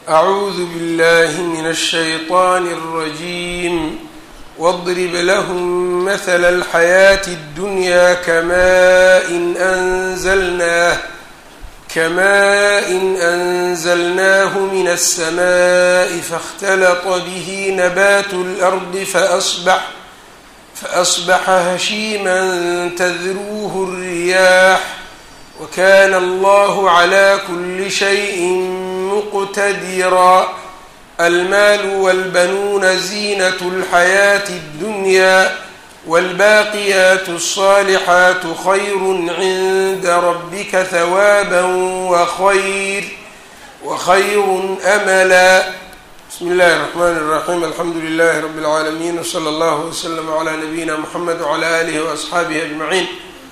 أعوذ بالله من الشيطان الرجيم واضرب لهم مثل الحياة الدنيا كماء أنزلناه كماء أنزلناه من السماء فاختلط به نبات الأرض فأصبح فأصبح هشيما تذروه الرياح وكان الله على كل شيء مقتدرا المال والبنون زينة الحياة الدنيا والباقيات الصالحات خير عند ربك ثوابا وخير وخير أملا بسم الله الرحمن الرحيم الحمد لله رب العالمين وصلى الله وسلم على نبينا محمد وعلى آله وأصxaabihi أجمعين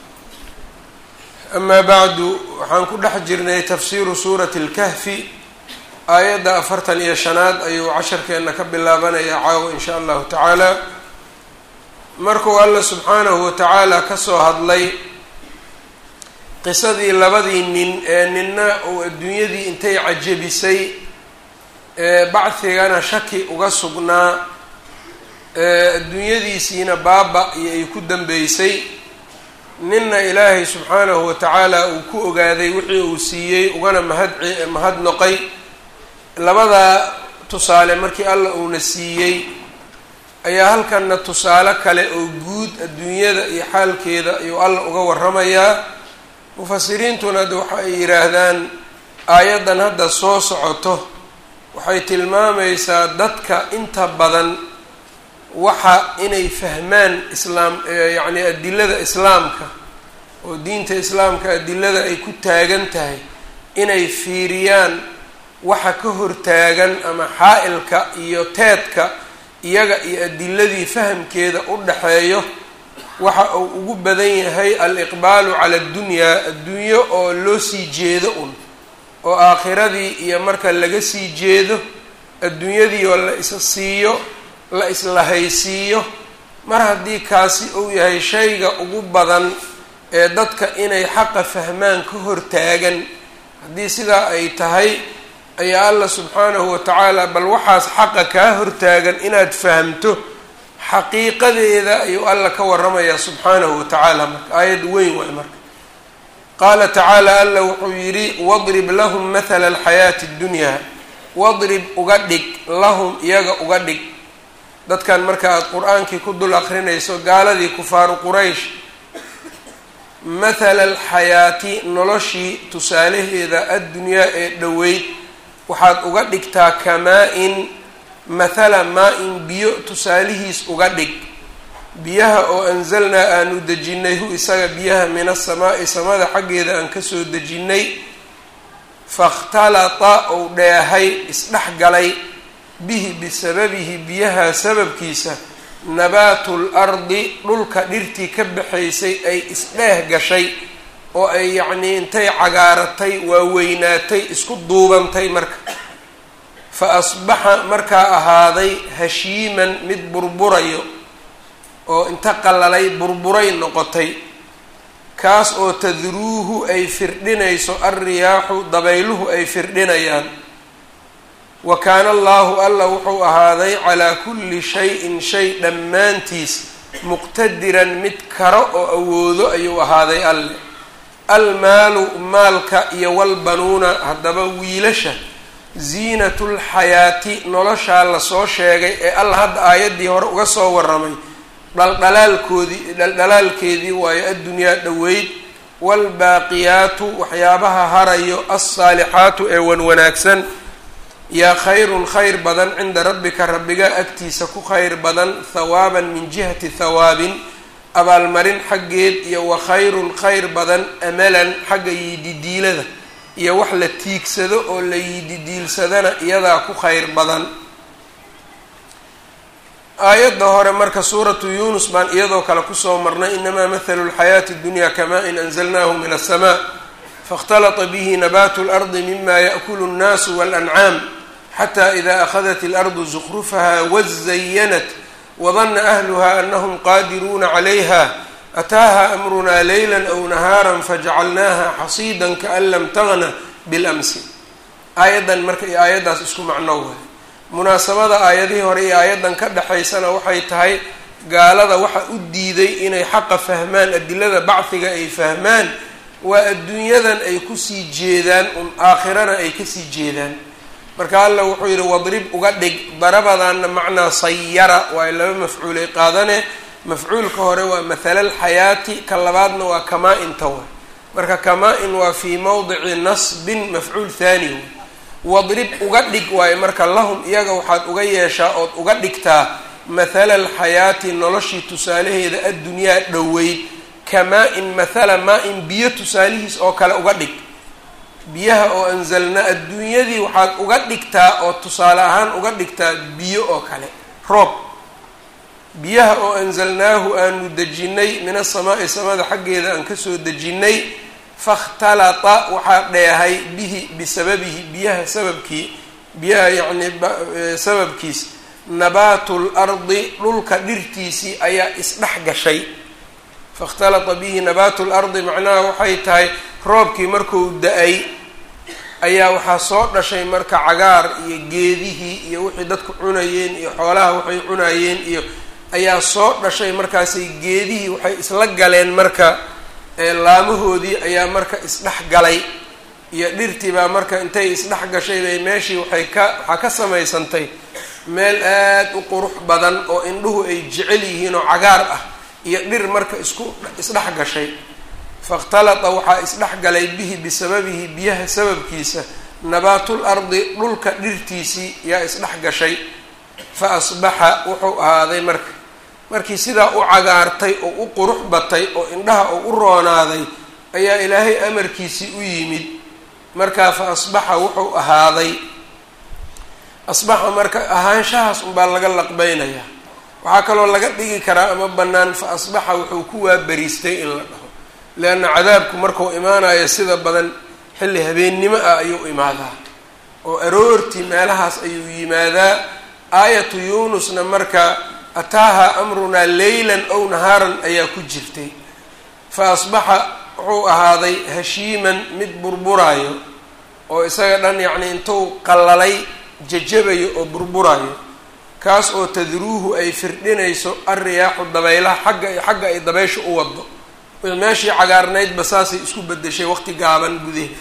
أما bعdu waxaan ku dhex jirnay tafsiru suuraة الكهfi aayadda afartan iyo shanaad ayuu casharkeena ka bilaabanaya caawo in sha allahu tacaala markuu alla subxaanahu watacaala kasoo hadlay qisadii labadii nin ee ninna uu adduunyadii intay cajabisay ee bacdigana shaki uga sugnaa adduunyadiisiina baaba iyo ay ku dambeysay ninna ilaahay subxaanahu watacaala uu ku ogaaday wixii uu siiyey ugana mahad mahadnoqay labadaa tusaale markii alla uuna siiyey ayaa halkanna tusaale kale oo guud adduunyada iyo xaalkeeda ayuu alla uga waramayaa mufasiriintuna de waxa ay yidhaahdaan aayaddan hadda soo socoto waxay tilmaamaysaa dadka inta badan waxa inay fahmaan islaam yacni adilada islaamka oo diinta islaamka adilada ay ku taagan tahay inay fiiriyaan waxa ka hortaagan ama xaa-ilka iyo teedka iyaga iyo adiladii fahamkeeda u dhaxeeyo waxa uu ugu badan yahay al-iqbaalu cala addunyaa adduunyo oo loo sii jeedo un oo aakhiradii iyo marka laga sii jeedo adduunyadii oo la isa siiyo la islahaysiiyo mar haddii kaasi uu yahay shayga ugu badan ee dadka inay xaqa fahmaan ka hortaagan haddii sidaa ay tahay ayaa allah subxaanahu watacaala bal waxaas xaqa kaa hortaagan inaad fahamto xaqiiqadeeda ayuu alla ka waramayaa subxaanahu watacaala marka aayad weyn waay marka qaala tacaala alla wuxuu yidhi wadrib lahum mathala alxayaati اddunyaa wadrib uga dhig lahum iyaga uga dhig dadkan marka aada qur-aankii ku dul akrinayso gaaladii kufaaru quraysh mathala alxayaati noloshii tusaalaheeda addunyaa ee dhoweyd waxaad uga dhigtaa kamaa-in mathala maa-in biyo tusaalihiis uga dhig biyaha oo anzalnaa aanu dejinnay hu isaga biyaha min asamaa'i samada xaggeeda aan kasoo dejinnay fakhtalata ou dheehay isdhex galay bihi bisababihi biyaha sababkiisa nabaatul ardi dhulka dhirtii ka baxaysay ay isdheeh gashay oo ay yacnii intay cagaaratay waaweynaatay isku duubantay marka fa asbaxa markaa ahaaday hashiiman mid burburayo oo inta qalalay burburay noqotay kaas oo tadruuhu ay firdhinayso alriyaaxu dabayluhu ay firdhinayaan wa kaana allaahu alla wuxuu ahaaday calaa kulli shayin shay dhammaantiis muqtadiran mid karo oo awoodo ayuu ahaaday alle almaalu maalka iyo walbanuuna haddaba wiilasha ziinatulxayaati noloshaa lasoo sheegay ee alla hadda aayaddii hore uga soo waramay dhaldhalaalkoodii dhaldhalaalkeedii waayo addunyaa dhoweyd waalbaaqiyaatu waxyaabaha harayo alsaalixaatu ee wan wanaagsan yaa khayrun khayr badan cinda rabbika rabbiga agtiisa ku khayr badan thawaaban min jihati thawaabin abaalmarin xaggeed iyo wa khayrun khayr badan amalan xagga yiididiilada iyo wax la tiigsado oo la yiididiilsadana iyadaa ku khayr badan aayadda hore marka suuratu yuunus baan iyadoo kale kusoo marnay inamaa mathalu lxayaati اdunya kamaa-in anzalnahu min aلsamaa faاkhtalata bihi nabaatu اlardi mima yaأkulu الnaasu wاlancaam xata ida akhadat اlardu zukrufaha wazayanat wadana ahluha anahum qaadiruuna calayha ataaha amrunaa leyla aw nahaara fajacalnaaha xasiida kaan lam tagna bilamsi aayaddan marka iyo aayaddaas isku macno waay munaasabada aayadihii hore iyo aayaddan ka dhexaysana waxay tahay gaalada waxa u diiday inay xaqa fahmaan adilada bacfiga ay fahmaan waa adduunyadan ay kusii jeedaan un aakhirana ay kasii jeedaan marka alla wuxuu yidhi wadrib uga dhig darabadaanna macnaa sayara waa laba mafcuulay qaadane mafcuulka hore waa mathala alxayaati ka labaadna waa kamaa-inta wa marka kamaa-in waa fii mawdici nasbin mafcuul thani wa wadrib uga dhig waayo marka lahum iyaga waxaad uga yeeshaa ood uga dhigtaa mathala alxayaati noloshii tusaalaheeda addunyaa dhoweyd kamaa-in mathala maa-in biyo tusaalihiis oo kale uga dhig biyaha oo anzalnaa adduunyadii waxaad uga dhigtaa oo tusaale ahaan uga dhigtaa biyo oo kale roob biyaha oo anzalnaahu aanu dejinnay min asamaa'i samada xaggeeda aan kasoo dejinnay fakhtalata waxaa dheehay bihi bisababihi biyaha sababkii biyaha yacni sababkiis nabaatu lardi dhulka dhirtiisii ayaa isdhex gashay fakhtalata bihi nabaatu lardi macnaha waxay tahay roobkii markuu da-ay ayaa waxaa soo dhashay marka cagaar iyo geedihii iyo wixii dadku cunayeen iyo xoolaha waxay cunayeen iyo ayaa soo dhashay markaasay geedihii waxay isla galeen marka laamahoodii ayaa marka isdhex galay iyo dhirtii baa marka intay isdhex gashay bay meeshii waxay ka waxaa ka samaysantay meel aad u qurux badan oo indhuhu ay jecel yihiin oo cagaar ah iyo dhir marka isku isdhex gashay fakhtalata waxaa isdhex galay bihi bisababihi biyaha sababkiisa nabaatul ardi dhulka dhirtiisii yaa isdhex gashay fa asbaxa wuxuu ahaaday marka markii sidaa u cagaartay oo u qurux batay oo indhaha oo u roonaaday ayaa ilaahay amarkiisii u yimid markaa fa asbaxa wuxuu ahaaday asbaxa marka ahaanshahaas unbaa laga laqbeynayaa waxaa kaloo laga dhigi karaa ama bannaan fa asbaxa wuxuu ku waabariistay in la dhaho leanna cadaabku markuu imaanayo sida badan xilli habeennimo ah ayuu imaadaa oo aroortii meelahaas ayuu yimaadaa aayatu yuunusna marka ataaha amrunaa leylan ow nahaaran ayaa ku jirtay fa asbaxa wuxuu ahaaday hashiiman mid burburaayo oo isaga dhan yacni intuu qallalay jajabayo oo burburaayo kaas oo tadruuhu ay firdhinayso alriyaaxu dabaylaha xagga xagga ay dabaysha u wado meeshii cagaarnaydba saasay isku bedeshay waqti gaaban gudaheeda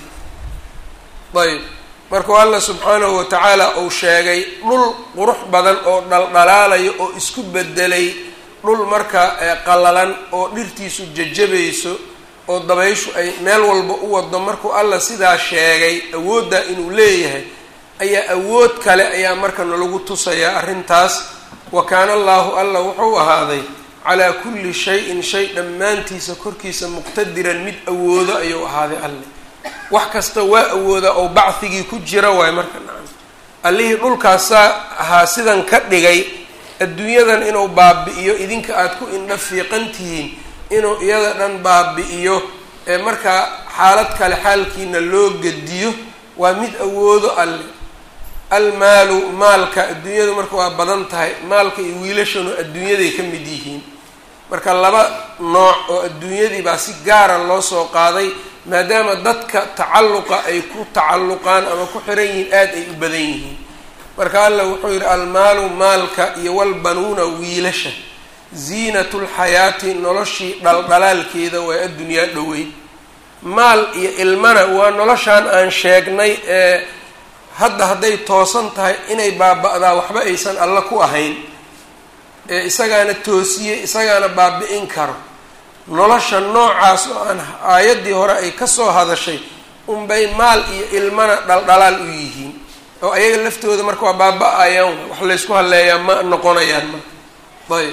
ayb markuu alla subxaanahu watacaala uu sheegay dhul qurux badan oo dhaldhalaalayo oo isku bedelay dhul marka qallalan oo dhirtiisu jajabayso oo dabayshu ay meel walba u wado markuu alla sidaa sheegay awooddaa inuu leeyahay ayaa awood kale ayaa marka nalagu tusayaa arrintaas wa kaana allaahu alla wuxuu ahaaday calaa kulli shay-in shay dhammaantiisa korkiisa muqtadiran mid awoodo ayuu ahaaday alle wax kasta waa awoodaa oo bacdigii ku jira waay marka nacam allihii dhulkaasaa ahaa sidan ka dhigay adduunyadan inuu baabi-iyo idinka aada ku indha fiiqan tihiin inuu iyada dhan baabi-iyo ee markaa xaalad kale xaalkiina loo gediyo waa mid awoodo alle almaalu maalka adduunyadu marka waa badan tahay maalka iyo wiilashanu adduunyaday ka mid yihiin marka laba nooc oo adduunyadii baa si gaara loo soo qaaday maadaama dadka tacalluqa ay ku tacalluqaan ama ku xiran yihiin aada ay u badan yihiin marka alla wuxuu yidhi almaalu maalka iyo walbanuuna wiilasha ziinatulxayaati noloshii dhaldhalaalkeeda waa addunyaa dhoweyd maal iyo ilmana waa noloshaan aan sheegnay ee hadda hadday toosan tahay inay baaba-daa waxba aysan alla ku ahayn ee isagaana toosiye isagaana baabi-in karo nolosha noocaas oo aan aayaddii hore ay kasoo hadashay unbay maal iyo ilmana dhaldhalaal u yihiin oo ayaga laftooda marka waa baaba-ayaan wax laysku halleeyaa ma noqonayaan marka ayb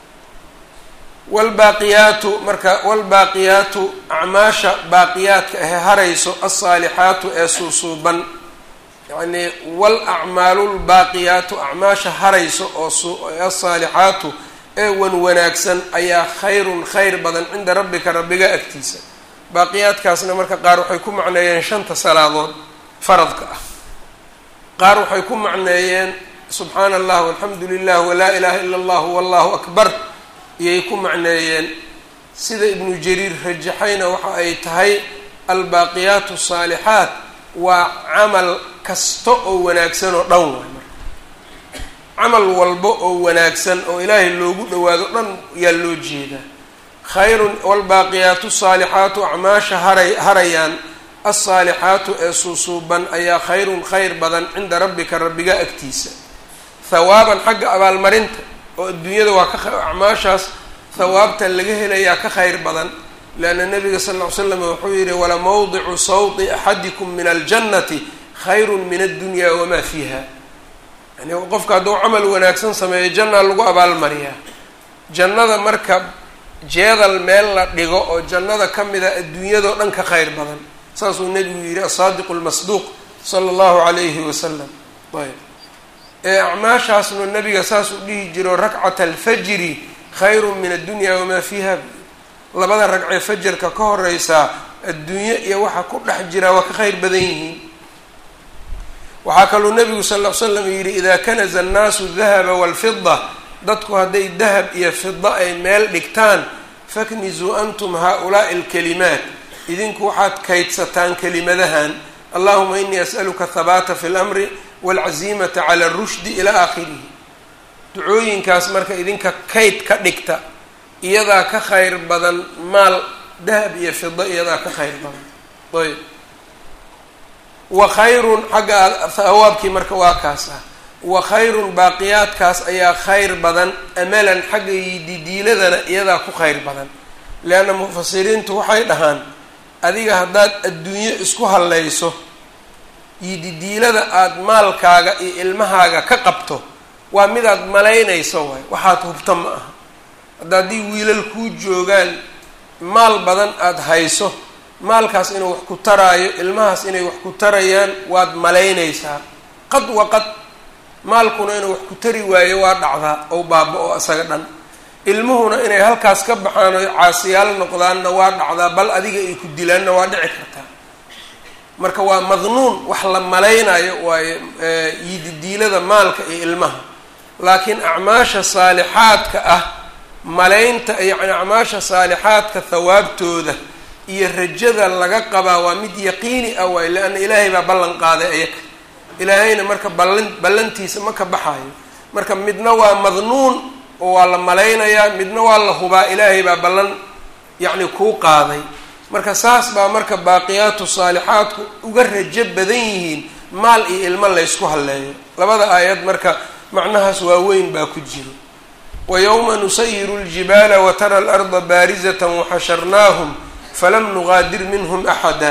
wlbaaqiyaatu marka wlbaaqiyaatu acmaasha baaqiyaadka ahe harayso alsaalixaatu ee suusuuban yacnii wal acmaalu lbaaqiyaatu acmaasha harayso oo alsaalixaatu ee wan wanaagsan ayaa khayrun khayr badan cinda rabbika rabbiga agtiisa baaqiyaadkaasna marka qaar waxay ku macneeyeen shanta salaadood faradka ah qaar waxay ku macneeyeen subxaana allah walxamdu lilah walaa ilaha ila allah wallahu akbar iyay ku macneeyeen sida ibnu jariir rajaxayna waxa ay tahay albaaqiyaatu asaalixaat waa camal kasta oo wanaagsan oo dhan waay marka camal walba oo wanaagsan oo ilaahay loogu dhawaado dhan yaa loo jeedaa khayrun waalbaaqiyaatu saalixaatu acmaasha haray harayaan alsaalixaatu ee suusuuban ayaa khayrun khayr badan cinda rabbika rabbiga agtiisa hawaaban xagga abaalmarinta oo adduunyada waa ka acmaashaas hawaabta laga helayaa ka khayr badan leanna nabiga sal ll ly slam wuxuu yihi wala mawdicu sawti axadikum min aljannati khayrun min addunya wamaa fiiha yani qofka hadduu camal wanaagsan sameeyo jannaa lagu abaalmariyaa jannada marka jeedal meel la dhigo oo jannada ka mida adduunyadao dhan ka khayr badan saasuu nebigu yihi asaadiqu lmasduuq sala allahu calayhi wasalam ayb ee acmaashaasnu nabiga saasuu dhihi jiro rakcata alfajri khayrun min addunya wamaa fiiha labada ragcee fajarka ka horeysaa adduunye iyo waxa ku dhex jiraa waa ka khayr badan yihiin waxaa kaluu nabigu sal ll ly slam yidhi idaa kanaza annaasu dahaba waalfida dadku hadday dahab iyo fida ay meel dhigtaan faknizuu antum haa-ulaai alkalimaat idinku waxaad kaydsataan kelimadahan allahuma inii as'aluka habaata fi lamri waalcazimata cala arushdi ilaa aakhirihi ducooyinkaas marka idinka kayd ka dhigta iyadaa ka khayr badan maal dahab iyo fida iyadaa ka khayr badan ayb wa khayrun xagga hawaabkii marka waa kaas ah wa khayrun baaqiyaadkaas ayaa khayr badan amalan xagga yididiiladana iyadaa ku khayr badan leanna mufasiriintu waxay dhahaan adiga haddaad adduunyo isku hallayso yididiilada aada maalkaaga iyo ilmahaaga ka qabto waa midaad malaynayso waay waxaad hubta ma aha hadda haddii wiilal kuu joogaan maal badan aada hayso maalkaas inuu wax ku taraayo ilmahaas inay wax ku tarayaan waad malaynaysaa qad wa qad maalkuna inuu wax ku tari waayo waa dhacdaa ou baaba-o isaga dhan ilmuhuna inay halkaas ka baxaan oo caasiyaal noqdaanna waa dhacdaa bal adiga ay ku dilaanna waa dhici kartaa marka waa madnuun wax la malaynayo waayo yididiilada maalka iyo ilmaha laakiin acmaasha saalixaadka ah malaynta yacni acmaasha saalixaadka hawaabtooda iyo rajada laga qabaa waa mid yaqiini ah waayo leanna ilaahay baa ballan qaaday ayaga ilaahayna marka ballan ballantiisa ma ka baxayo marka midna waa madnuun oo waa la malaynayaa midna waa la hubaa ilaahay baa ballan yacni kuu qaaday marka saas baa marka baaqiyaatu saalixaadku uga rajo badan yihiin maal iyo ilmo laysku halleeyo labada aayad marka macnahaas waaweyn baa ku jiro wa yowma nusayiru ljibaala wa tara alarda baarizatan waxasharnaahum falam nugaadir minhum axada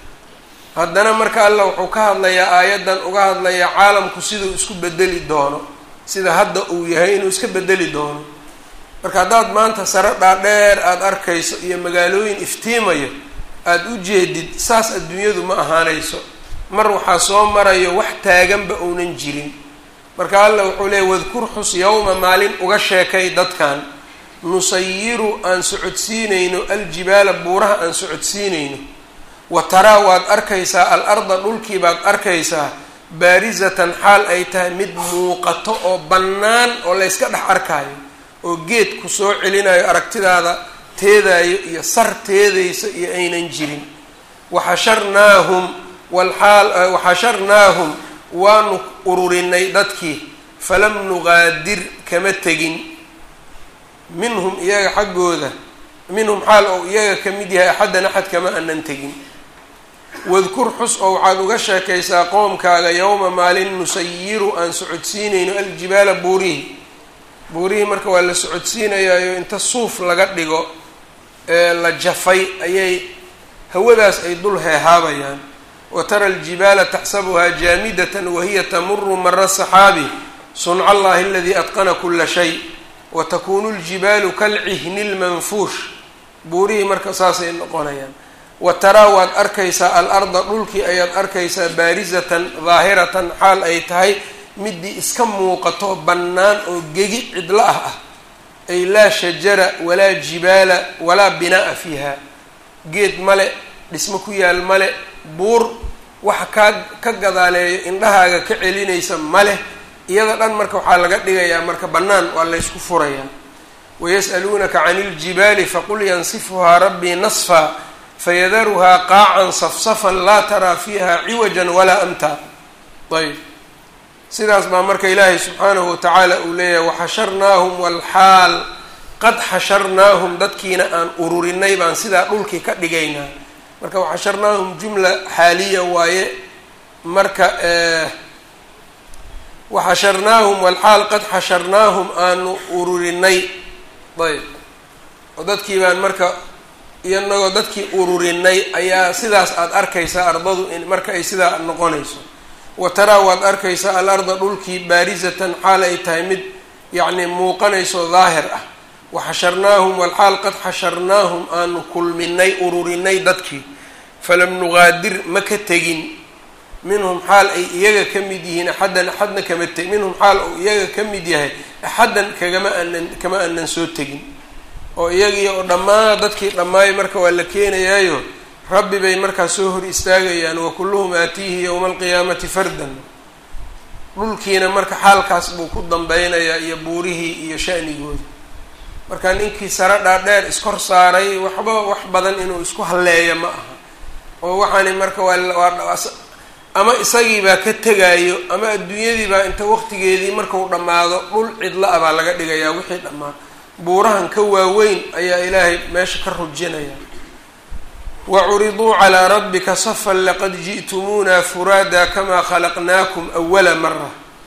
haddana marka allah wuxuu ka hadlayaa aayaddan uga hadlayaa caalamku siduu isku bedeli doono sida hadda uu yahay inuu iska bedeli doono marka haddaad maanta sare dhaadheer aada arkayso iyo magaalooyin iftiimayo aada u jeedid saas adduunyadu ma ahaanayso mar waxaa soo marayo wax taaganba uunan jirin marka allah wuxuu leeyay wadkur xus yowma maalin uga sheekay dadkan nusayiru aan socodsiinayno aljibaala buuraha aan socodsiinayno wa taraa waad arkaysaa al arda dhulkii baad arkaysaa baarisatan xaal ay tahay mid muuqato oo bannaan oo layska dhex arkaayo oo geed ku soo celinayo aragtidaada teedaayo iyo sar teedaysa iyo aynan jirin waxasharnaahum walxaal waxasharnaahum waanu ururinay dadkii falam nugaadir kama tegin minhum iyaga xaggooda minhum xaal ou iyaga ka mid yahay axaddan axad kama anan tegin wadkur xus oo waxaad uga sheekaysaa qoomkaaga yowma maalin nusayiru aan socodsiinayno aljibaala buurihi buurihii marka waa la socodsiinayaayo inta suuf laga dhigo ee la jafay ayay hawadaas ay dul heehaabayaan wa tara aljibaala taxsabuhaa jaamidatan wahiya tamuru mara saxaabi sunca allahi aladii atqana kula shay wa takunu ljibaalu kalcihni lmanfuush buurihii marka saasay noqonayaan wa taraa waad arkaysaa al arda dhulkii ayaad arkaysaa baarisatan daahiratan xaal ay tahay midii iska muuqato bannaan oo gegi cidlo ah ah ay laa shajara walaa jibaala walaa binaa'a fiiha geed male dhismo ku yaal male buur waxa kaa ka gadaaleeyo indhahaaga ka celinaysa maleh iyada dhan marka waxaa laga dhigayaa marka bannaan waa laysku furayaa wayas'aluunaka cani iljibaali faqul yansifuhaa rabbii nasfa fayadaruhaa qaacan safsafan laa taraa fiiha ciwajan walaa amtaa ayb sidaas baa marka ilaahay subxaanahu watacaala uu leeyahay waxasharnaahum walxaal qad xasharnaahum dadkiina aan ururinay baan sidaa dhulkii ka dhigaynaa marka waxasharnaahum jumla xaaliya waaye marka waxasharnaahum walxaal qad xasharnaahum aanu ururinay ayb oo dadkii baan marka iyanagoo dadkii ururinay ayaa sidaas aada arkaysaa ardadu in marka ay sidaa noqonayso wa taraa waad arkaysaa al-arda dhulkii baarisatan xaal ay tahay mid yacni muuqanayso daahir ah waxasharnaahum walxaal qad xasharnaahum aanu kulminay ururinay dadkii falam nugaadir ma ka tegin minhum xaal ay iyaga ka mid yihiin axaddan axadna kama teg minhum xaal uu iyaga ka mid yahay axaddan kagama aanan kama aanan soo tegin oo iyagii oo dhammaan dadkii dhammaayo marka waa la keenayaayo rabbi bay markaa soo hor istaagayaan wa kulluhum aatiihi yowma alqiyaamati fardan dhulkiina marka xaalkaas buu ku dambeynayaa iyo buurihii iyo shanigooda marka ninkii sare dhaadheer iskor saaray waxba wax badan inuu isku halleeyo ma aha oo waxaani marka waa ama isagiibaa ka tegaayo ama adduunyadiibaa inta waqtigeedii markau dhammaado dhul cidla a baa laga dhigayaa wixii dhammaa buurahan ka waaweyn ayaa ilaahay meesha ka rujinaya wacuriduu calaa rabbika safan laqad ji'tumuuna furaada kamaa khalaqnaakum awala mara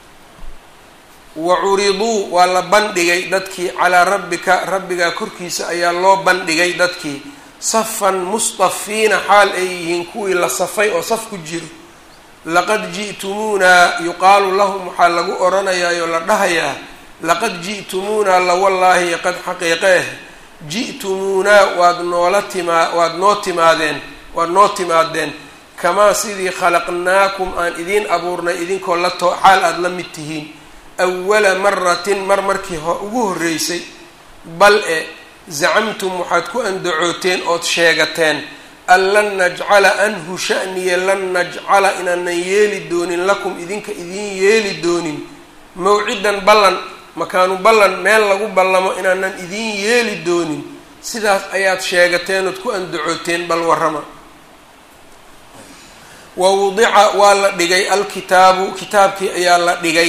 wacuriduu waa la bandhigay dadkii calaa rabbika rabbigaa korkiisa ayaa loo bandhigay dadkii safan mustafiina xaal ay yihiin kuwii la safay oo saf ku jiro laqad ji'tumuunaa yuqaalu lahum waxaa lagu odhanayaayoo la dhahayaa laqad ji'tumuunaa lawallaahi qad xaqiiqe ah ji'tumuunaa waad noola timaa waad noo timaadeen waad noo timaadeen kamaa sidii khalaqnaakum aan idiin abuurnay idinkoo la too xaal aada la mid tihiin awala maratin mar markii ho ugu horreysay bal e zacamtum waxaad ku andacooteen ood sheegateen an lan najcala anhu sha'niya lan najcala inaanan yeeli doonin lakum idinka idiin yeeli doonin mawcidan ballan makaanu ballan meel lagu ballamo inaanan idiin yeeli doonin sidaas ayaad sheegateen ood ku andacooteen bal warrama wa wudica waa la dhigay alkitaabu kitaabkii ayaa la dhigay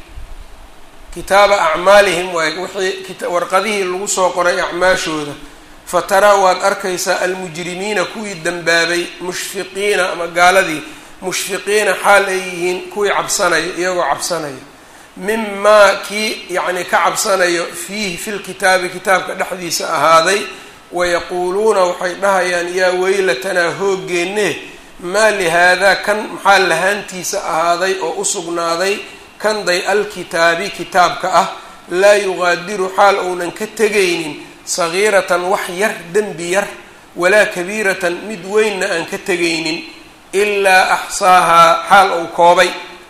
kitaaba acmaalihim waay wixii warqadihii lagu soo qoray acmaashooda fa taraa waad arkaysaa almujrimiina kuwii dembaabay mushfiqiina ama gaaladii mushfiqiina xaal ay yihiin kuwii cabsanayo iyagoo cabsanayo mimaa kii yacni ka cabsanayo fiihi filkitaabi kitaabka dhexdiisa ahaaday wayaquuluuna waxay dhahayaan yaa weylatanaa hoogeenne maa lihaadaa kan maxaa lahaantiisa ahaaday oo u sugnaaday kanday alkitaabi kitaabka ah laa yuqaadiru xaal uunan ka tegaynin sagiiratan wax yar dembi yar walaa kabiiratan mid weynna aan ka tegaynin ilaa axsaahaa xaal uu koobay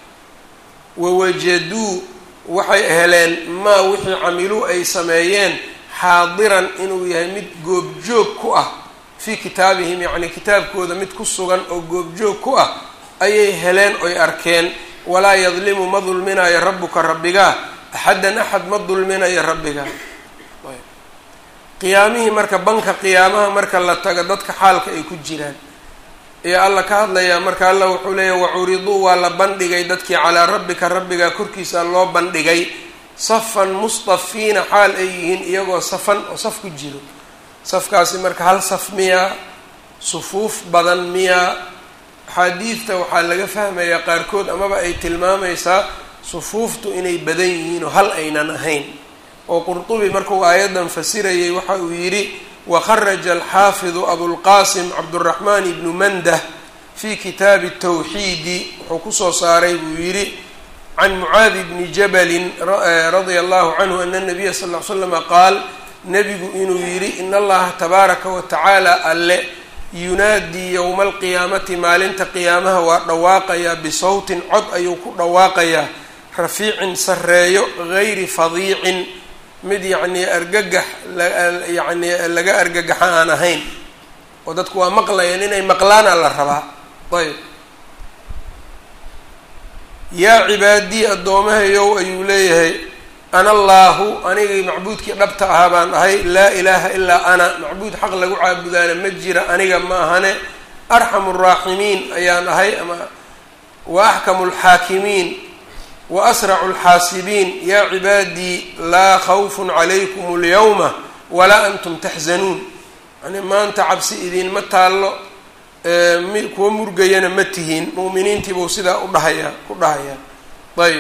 wawajaduu waxay heleen maa wixii camiluu ay sameeyeen xaadiran inuu yahay mid goobjoog ku ah fii kitaabihim yacni kitaabkooda mid ku sugan oo goobjoog ku ah ayay heleen oy arkeen walaa yadlimu ma dulminayo rabbuka rabbigaa axaddan axad ma dulminayo rabbigaa qiyaamihii marka banka qiyaamaha marka la tago dadka xaalka ay ku jiraan iyo alla ka hadlayaa marka alla wuxuu leeyahy wacuriduu waa la bandhigay dadkii calaa rabbika rabbigaa korkiisa loo bandhigay safan mustafiina xaal ay yihiin iyagoo safan oo saf ku jiro safkaasi marka hal saf miyaa sufuuf badan miyaa axaadiidta waxaa laga fahmayaa qaarkood amaba ay tilmaamaysaa sufuuftu inay badan yihiin oo hal aynan ahayn oo qurtubi markuu aayaddan fasirayay waxa uu yidhi wakharaja alxaafidu abulqaasim cabduraxmaan ibnu mandah fii kitaabi tawxiidi wuxuu kusoo saaray buu yidhi can mucaadi bni jabalin radia allahu canhu ana nabiya sal ll ly slama qaal nebigu inuu yidhi in allaha tabaaraka wa tacaala alle yunaadii yowma alqiyaamati maalinta qiyaamaha waa dhawaaqayaa bisawtin cod ayuu ku dhawaaqayaa rafiicin sarreeyo gayri fadiicin mid yacnii argagax yacni laga argagaxa aan ahayn oo dadku waa maqlayaan inay maqlaana la rabaa ayb yaa cibaadii addoomahayow ayuu leeyahay ana allaahu anigii macbuudkii dhabta ahaa baan ahay laa ilaaha ilaa ana macbuud xaq lagu caabudaana ma jira aniga ma ahane arxamu raaximiin ayaan ahay ama wa axkamu alxaakimiin wa asracu alxaasibiin yaa cibaadii laa khawfun calaykum alyawma walaa antum taxzanuun yani maanta cabsi idiinma taallo kuwa murgayana ma tihiin mu'miniintiibuu sidaa udhahayaa ku dhahayaa ayb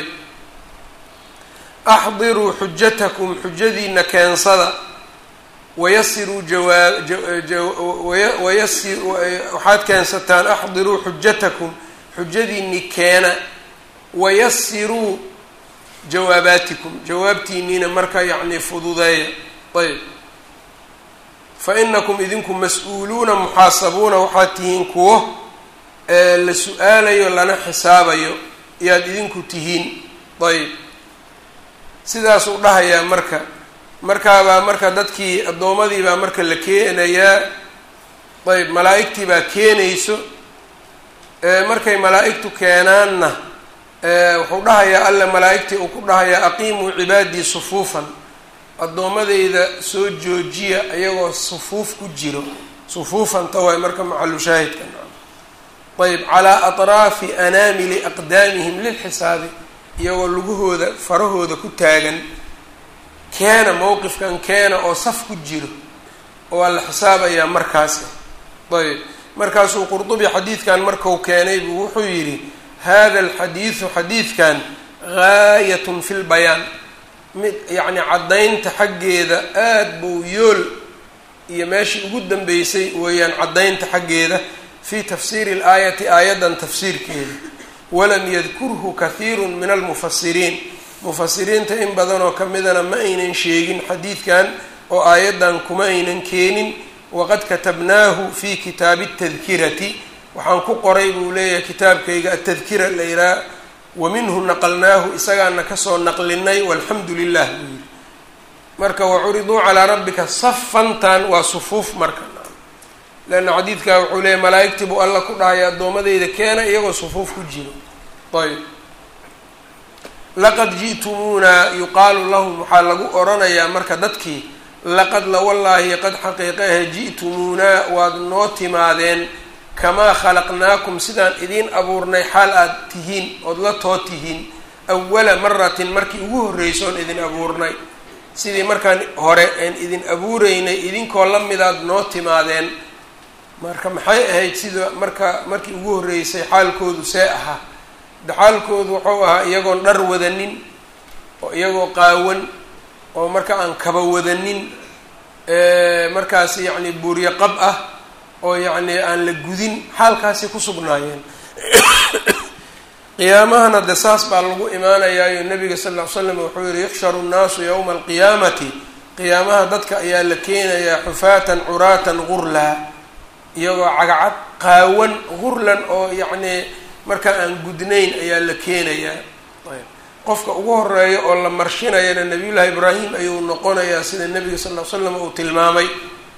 axdiruu xujatakum xujadiina keensada wayasiruu jawaawayasi waxaad keensataan axdiruu xujatakum xujadiinii keena wayasiruu jawaabaatikum jawaabtiiniina marka yacni fududeeya ayb fa inakum idinku mas-uuluuna muxaasabuuna waxaad tihiin kuwo la su-aalayo lana xisaabayo ayaad idinku tihiin ayb sidaasuu dhahayaa marka markaabaa marka dadkii addoomadii baa marka la keenayaa ayb malaa-igtii baa keenayso markay malaa-igtu keenaanna wuxuu dhahayaa alle malaa-igtii uu ku dhahayaa aqiimuu cibaadii sufuufan addoommadeyda soo joojiya ayagoo sufuuf ku jiro sufuufanta waay marka macalu shaahidka ayb calaa atraafi anaamili aqdaamihim lilxisaabi iyagoo lugahooda farahooda ku taagan keena mowqifkan keena oo saf ku jiro oo waa la xisaabayaa markaasi ayb markaasuu qurdubi xadiidkan marku keenay buu wuxuu yidhi hada alxadiidu xadiidkan gaayatun fi lbayaan mid yacni caddaynta xaggeeda aada buu yool iyo meeshii ugu dambeysay weeyaan caddaynta xaggeeda fii tafsiiri ilaayati aayaddan tafsiirkeeda walam yadkurhu kathiiru min almufasiriin mufasiriinta in badanoo ka midana ma aynan sheegin xadiidkan oo aayaddan kuma aynan keenin waqad katabnaahu fi kitaabi atadkirati waxaan ku qoray buu leeyahay kitaabkayga atadkira la yihaha wa minhu naqalnaahu isagaana kasoo naqlinay walxamdu lilah buu yihi marka wacuriduu calaa rabbika safantan waa sufuuf marka leanna xadiidkaa wuxuu leeyahy malaa-igtii buu alla ku dhahaya addoomadeyda keena iyagoo sufuuf ku jiro ayb laqad ji'tumuuna yuqaalu lahum waxaa lagu oranayaa marka dadkii laqad lawallaahi qad xaqiiqa ahe ji'tumuunaa waad noo timaadeen kamaa khalaqnaakum sidaan idiin abuurnay xaal aad tihiin ood la too tihiin awala maratin markii ugu horreysoon idin abuurnay sidii markaan hore aan idin abuureynay idinkoo la midaad noo timaadeen marka maxay ahayd sida marka markii ugu horreysay xaalkoodu see ahaa de xaalkoodu wuxuu ahaa iyagoon dhar wadanin oo iyagoo qaawan oo marka aan kaba wadanin markaas yacni buuryo qab ah oo yacni aan la gudin xaalkaasi ku sugnaayeen qiyaamahana de saas baa lagu imaanayaayo nabiga sal ll ly slam wuxuu yihi yuxsharu nnaasu yowma alqiyaamati qiyaamaha dadka ayaa la keenayaa xufaatan curaatan gurlaa iyagoo cagacad qaawan gurlan oo yacni markaa aan gudnayn ayaa la keenayaa qofka ugu horeeya oo la marshinayana nabiyullaahi ibraahim ayuu noqonayaa sida nebiga sal ll ly slam uu tilmaamay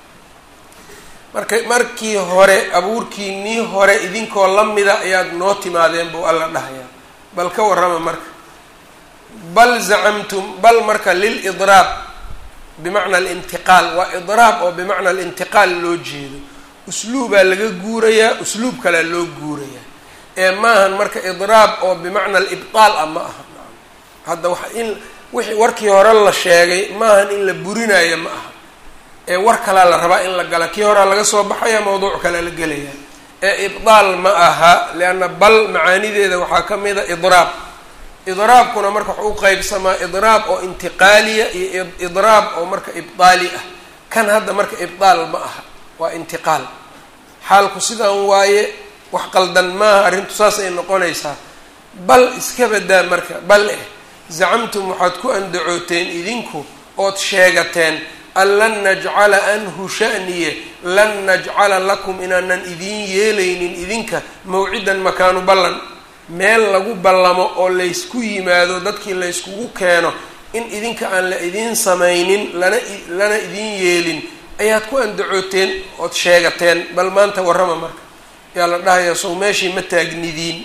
marka markii hore abuurkiinii hore idinkoo la mida ayaad noo timaadeen buu alla dhahayaa bal ka warrama marka bal zacamtum bal marka lilidraab bimacna alintiqaal waa idraab oo bimacna alintiqaal loo jeedo usluubaa laga guurayaa usluub kalea loo guurayaa ee maahan marka idraab oo bimacna alibtaal ah ma aha hadda wa in wixii warkii hore la sheegay maahan in la burinayo ma aha ee war kalaa la rabaa in la gala kii horea laga soo baxaya mawduuc kalea la gelaya ee ibdaal ma aha lianna bal macaanideeda waxaa ka mid a idraab idraabkuna marka wax u qeybsamaa idraab oo intiqaaliya iyo idraab oo marka ibdaali ah kan hadda marka ibdaal ma aha waa intiqaal xaalku sidan waaye wax qaldan maaha arrintu saas ay noqonaysaa bal iska badaa marka bal eh zacamtum waxaad ku andacooteen idinku ood sheegateen an lan najcala anhu sha'niye lan najcala lakum inaanan idiin yeelaynin idinka mawcidan makaanu ballan meel lagu ballamo oo laysku yimaado dadkii layskugu keeno in idinka aan la idiin samaynin lana lana idiin yeelin ayaad ku andacooteen ood sheegateen bal maanta warrama marka yaa la dhahayaa sow meeshii ma taagnidiin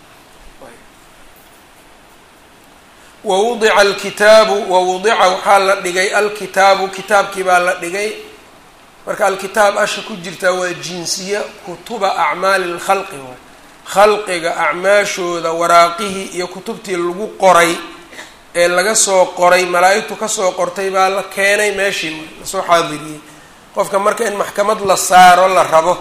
wawudica alkitaabu wawudica waxaa la dhigay alkitaabu kitaabkii baa la dhigay marka alkitaab asha ku jirtaa waa jinsiya kutuba acmaali lkhalqi waay khalqiga acmaashooda waraaqihii iyo kutubtii lagu qoray ee laga soo qoray malaa-igtu kasoo qortay baa la keenay meeshii lasoo xaadiriyey qofka marka in maxkamad la saaro la rabo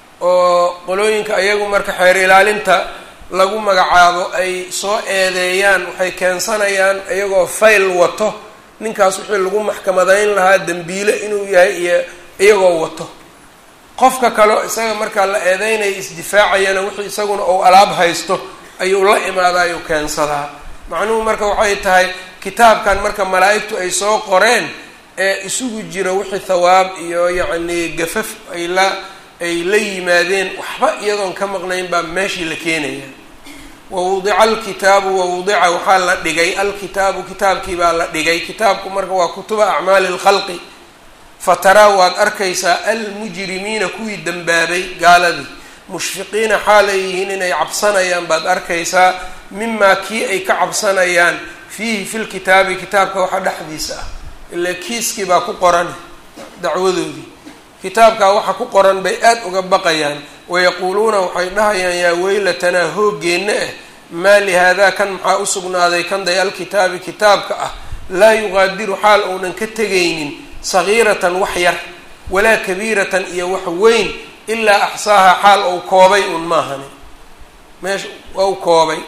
oo qolooyinka ayagu marka xeer ilaalinta lagu magacaabo ay soo eedeeyaan waxay keensanayaan iyagoo fayl wato ninkaas wixii lagu maxkamadayn lahaa dembiile inuu yahay iyo iyagoo wato qofka kaleo isaga markaa la eedeynaya isdifaacayana wixii isaguna uu alaab haysto ayuu la imaadaa ayuu keensadaa macnuhu marka waxay tahay kitaabkan marka malaa-igtu ay soo qoreen ee isugu jiro wixii thawaab iyo yacni gafaf ay la ay la yimaadeen waxba iyadoon ka maqnayn baa meeshii la keenaya wawudica alkitaabu wawudica waxaa la dhigay alkitaabu kitaabkii baa la dhigay kitaabku marka waa kutuba acmaali lkhalqi fataraa waad arkaysaa almujrimiina kuwii dembaabay gaaladii mushfiqiina xaal ay yihiin inay cabsanayaan baad arkaysaa mimaa kii ay ka cabsanayaan fiihi fi lkitaabi kitaabka waxa dhexdiisa ah ilaa kiiskii baa ku qoran dacwadoodii kitaabkaa waxa ku qoran bay aada uga baqayaan wayaquuluuna waxay dhahayaan yaa weylatanaa hooggeenna ah maa lihaadaa kan maxaa u sugnaaday kanday alkitaabi kitaabka ah laa yuqaadiru xaal uunan ka tegaynin sagiiratan wax yar walaa kabiiratan iyo wax weyn ilaa axsaaha xaal ou koobay un maahani meesha u koobay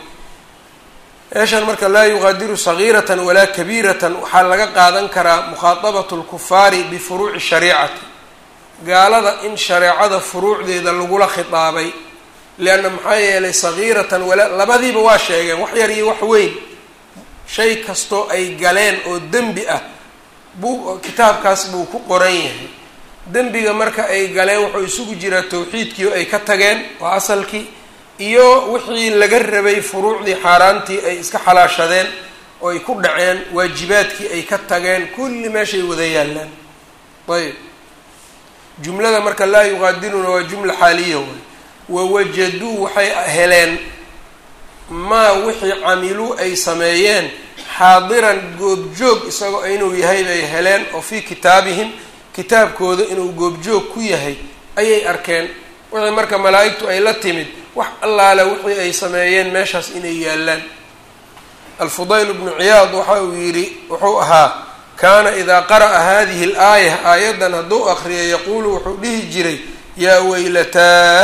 meeshan marka laa yuqaadiru sagiiratan walaa kabiiratan waxaa laga qaadan karaa mukhaatabatu lkufaari bifuruuci shariicati gaalada in shareecada furuucdeeda lagula khitaabay leanna maxaa yeelay sagiiratan walaa labadiiba waa sheegeen wax yar iyo wax weyn shay kastoo ay galeen oo dembi ah buu kitaabkaas buu ku qoran yahay dembiga marka ay galeen wuxuu isugu jiraa tawxiidkii oo ay ka tageen waa asalkii iyo wixii laga rabay furuucdii xaaraantii ay iska xalaashadeen oo ay ku dhaceen waajibaadkii ay ka tageen kulli meeshay wada yaallaan ayb jumlada marka laa yuqaadiruna waa jumla xaaliya way wawajaduu waxay heleen maa wixii camiluu ay sameeyeen xaadiran goobjoog isagoo inuu yahay bay heleen oo fii kitaabihim kitaabkooda inuu goobjoog ku yahay ayay arkeen wixii marka malaa-igtu ay la timid wax allaale wixii ay sameeyeen meeshaas inay yaallaan alfudayl bnu ciyaad waxa uu yidhi wuxuu ahaa kaana idaa qara'a hadihi alaaya aayaddan hadduu akriyo yaquulu wuxuu dhihi jiray yaa weylataah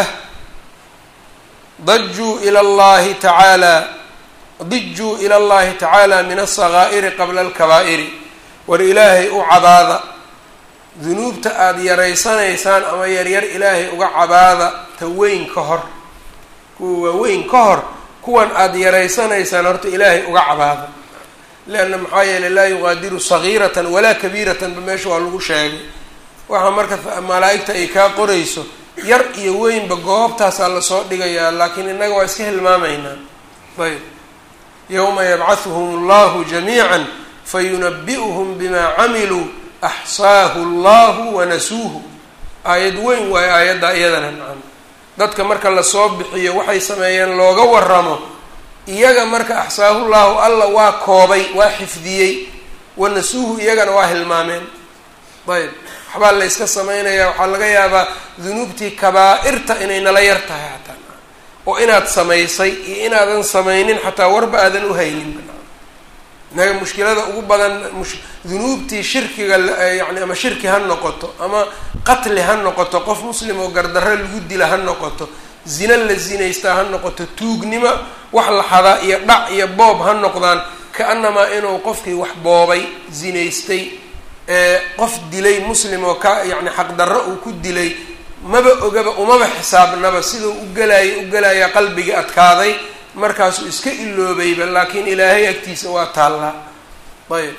dajuu ila allahi tacaala dijuu ila allahi tacaala min alsakaa'iri qabla alkabaa'iri war ilaahay u cabaada dunuubta aada yaraysanaysaan ama yaryar ilaahay uga cabaada ta weyn ka hor kuwa waaweyn ka hor kuwan aada yaraysanaysaan horta ilaahay uga cabaada leanna maxaa yeelay laa yuqaadiru sagiiratan walaa kabiiratanba meesha waa lagu sheegay waxaa marka malaa'igta ay kaa qorayso yar iyo weynba goobtaasaa lasoo dhigayaa laakiin innaga waa iska hilmaamaynaa ayb yowma yabcahuhum allahu jamiica fayunabi'uhum bimaa camiluu axsaahu allahu wanasuuhu aayad weyn waayo aayaddaa iyadana nacam dadka marka lasoo bixiyo waxay sameeyeen looga waramo iyaga marka axsaahullahu alla waa koobay waa xifdiyey wanasuuhu iyagana waa hilmaameen ayb waxbaa la yska samaynayaa waxaa laga yaabaa dunuubtii kabaa-irta inay nala yar tahay xataa oo inaad samaysay iyo inaadan samaynin xataa warba aadan u haynin inaga mushkilada ugu badan dunuubtii shirkiga yani ama shirki ha noqoto ama qatli ha noqoto qof muslim oo gardarro lagu dila ha noqoto zina la zinaystaa ha noqoto tuugnimo wax la xadaa iyo dhac iyo boob ha noqdaan ka-anamaa inuu qofkii wax boobay zinaystay qof dilay muslim oo ka yacni xaqdarro uu ku dilay maba ogaba umaba xisaabnaba siduu u gelaya u gelaya qalbigii adkaaday markaasuu iska iloobayba laakiin ilaahay agtiisa waa taallaa ayb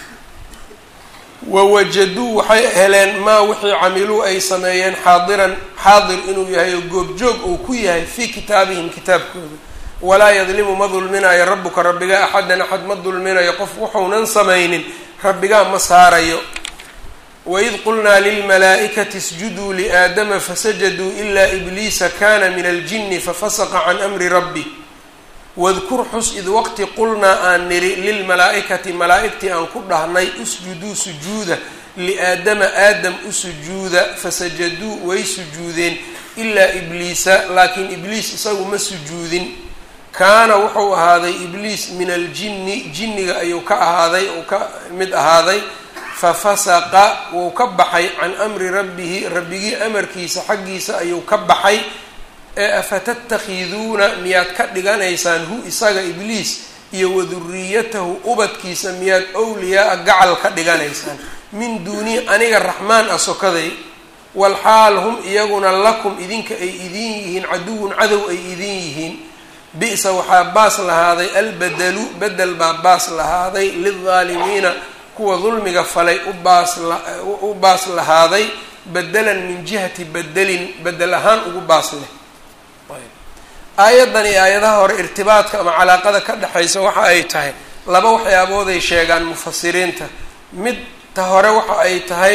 wawajaduu waxay heleen maa wixii camiluu ay sameeyeen xaadiran xaadir inuu yahay oo goobjoog uu ku yahay fii kitaabihim kitaabkooda walaa yadlimu ma dulminayo rabbuka rabbigaa axadan axad ma dulminayo qof wuxuunan samaynin rabbigaa ma saarayo waid qulnaa lilmalaa'ikati isjuduu liaadama fasajaduu ilaa ibliisa kana min aljini fafasaqa can amri rabbi wadkur xus id waqti qulnaa aan niri lilmalaa'ikati malaa'igtii aan ku dhahnay usjuduu sujuuda liaadama aadam u sujuuda fasajaduu way sujuudeen ilaa ibliisa laakiin ibliis isagu ma sujuudin kaana wuxuu ahaaday ibliis min aljinni jinniga ayuu ka ahaaday uu ka mid ahaaday fafasaqa wuu ka baxay can amri rabbihi rabbigii amarkiisa xaggiisa ayuu ka baxay ee afatattakhiduuna miyaad ka dhiganaysaan hu isaga ibliis iyo waduriyatahu ubadkiisa miyaad owliyaa-a gacal ka dhiganaysaan min duuni aniga raxmaan ah sokaday walxaal hum iyaguna lakum idinka ay idin yihiin caduwun cadow ay idin yihiin bi-sa waxaa baas lahaaday albedelu bedel baa baas lahaaday lildaalimiina kuwa dulmiga falay ubaas u baas lahaaday bedelan min jihati bedelin bedel ahaan ugu baas leh aayaddan iyo aayadaha hore irtibaadka ama calaaqada ka dhexaysa waxa ay tahay laba waxyaabooday sheegaan mufasiriinta mid ta hore waxa ay tahay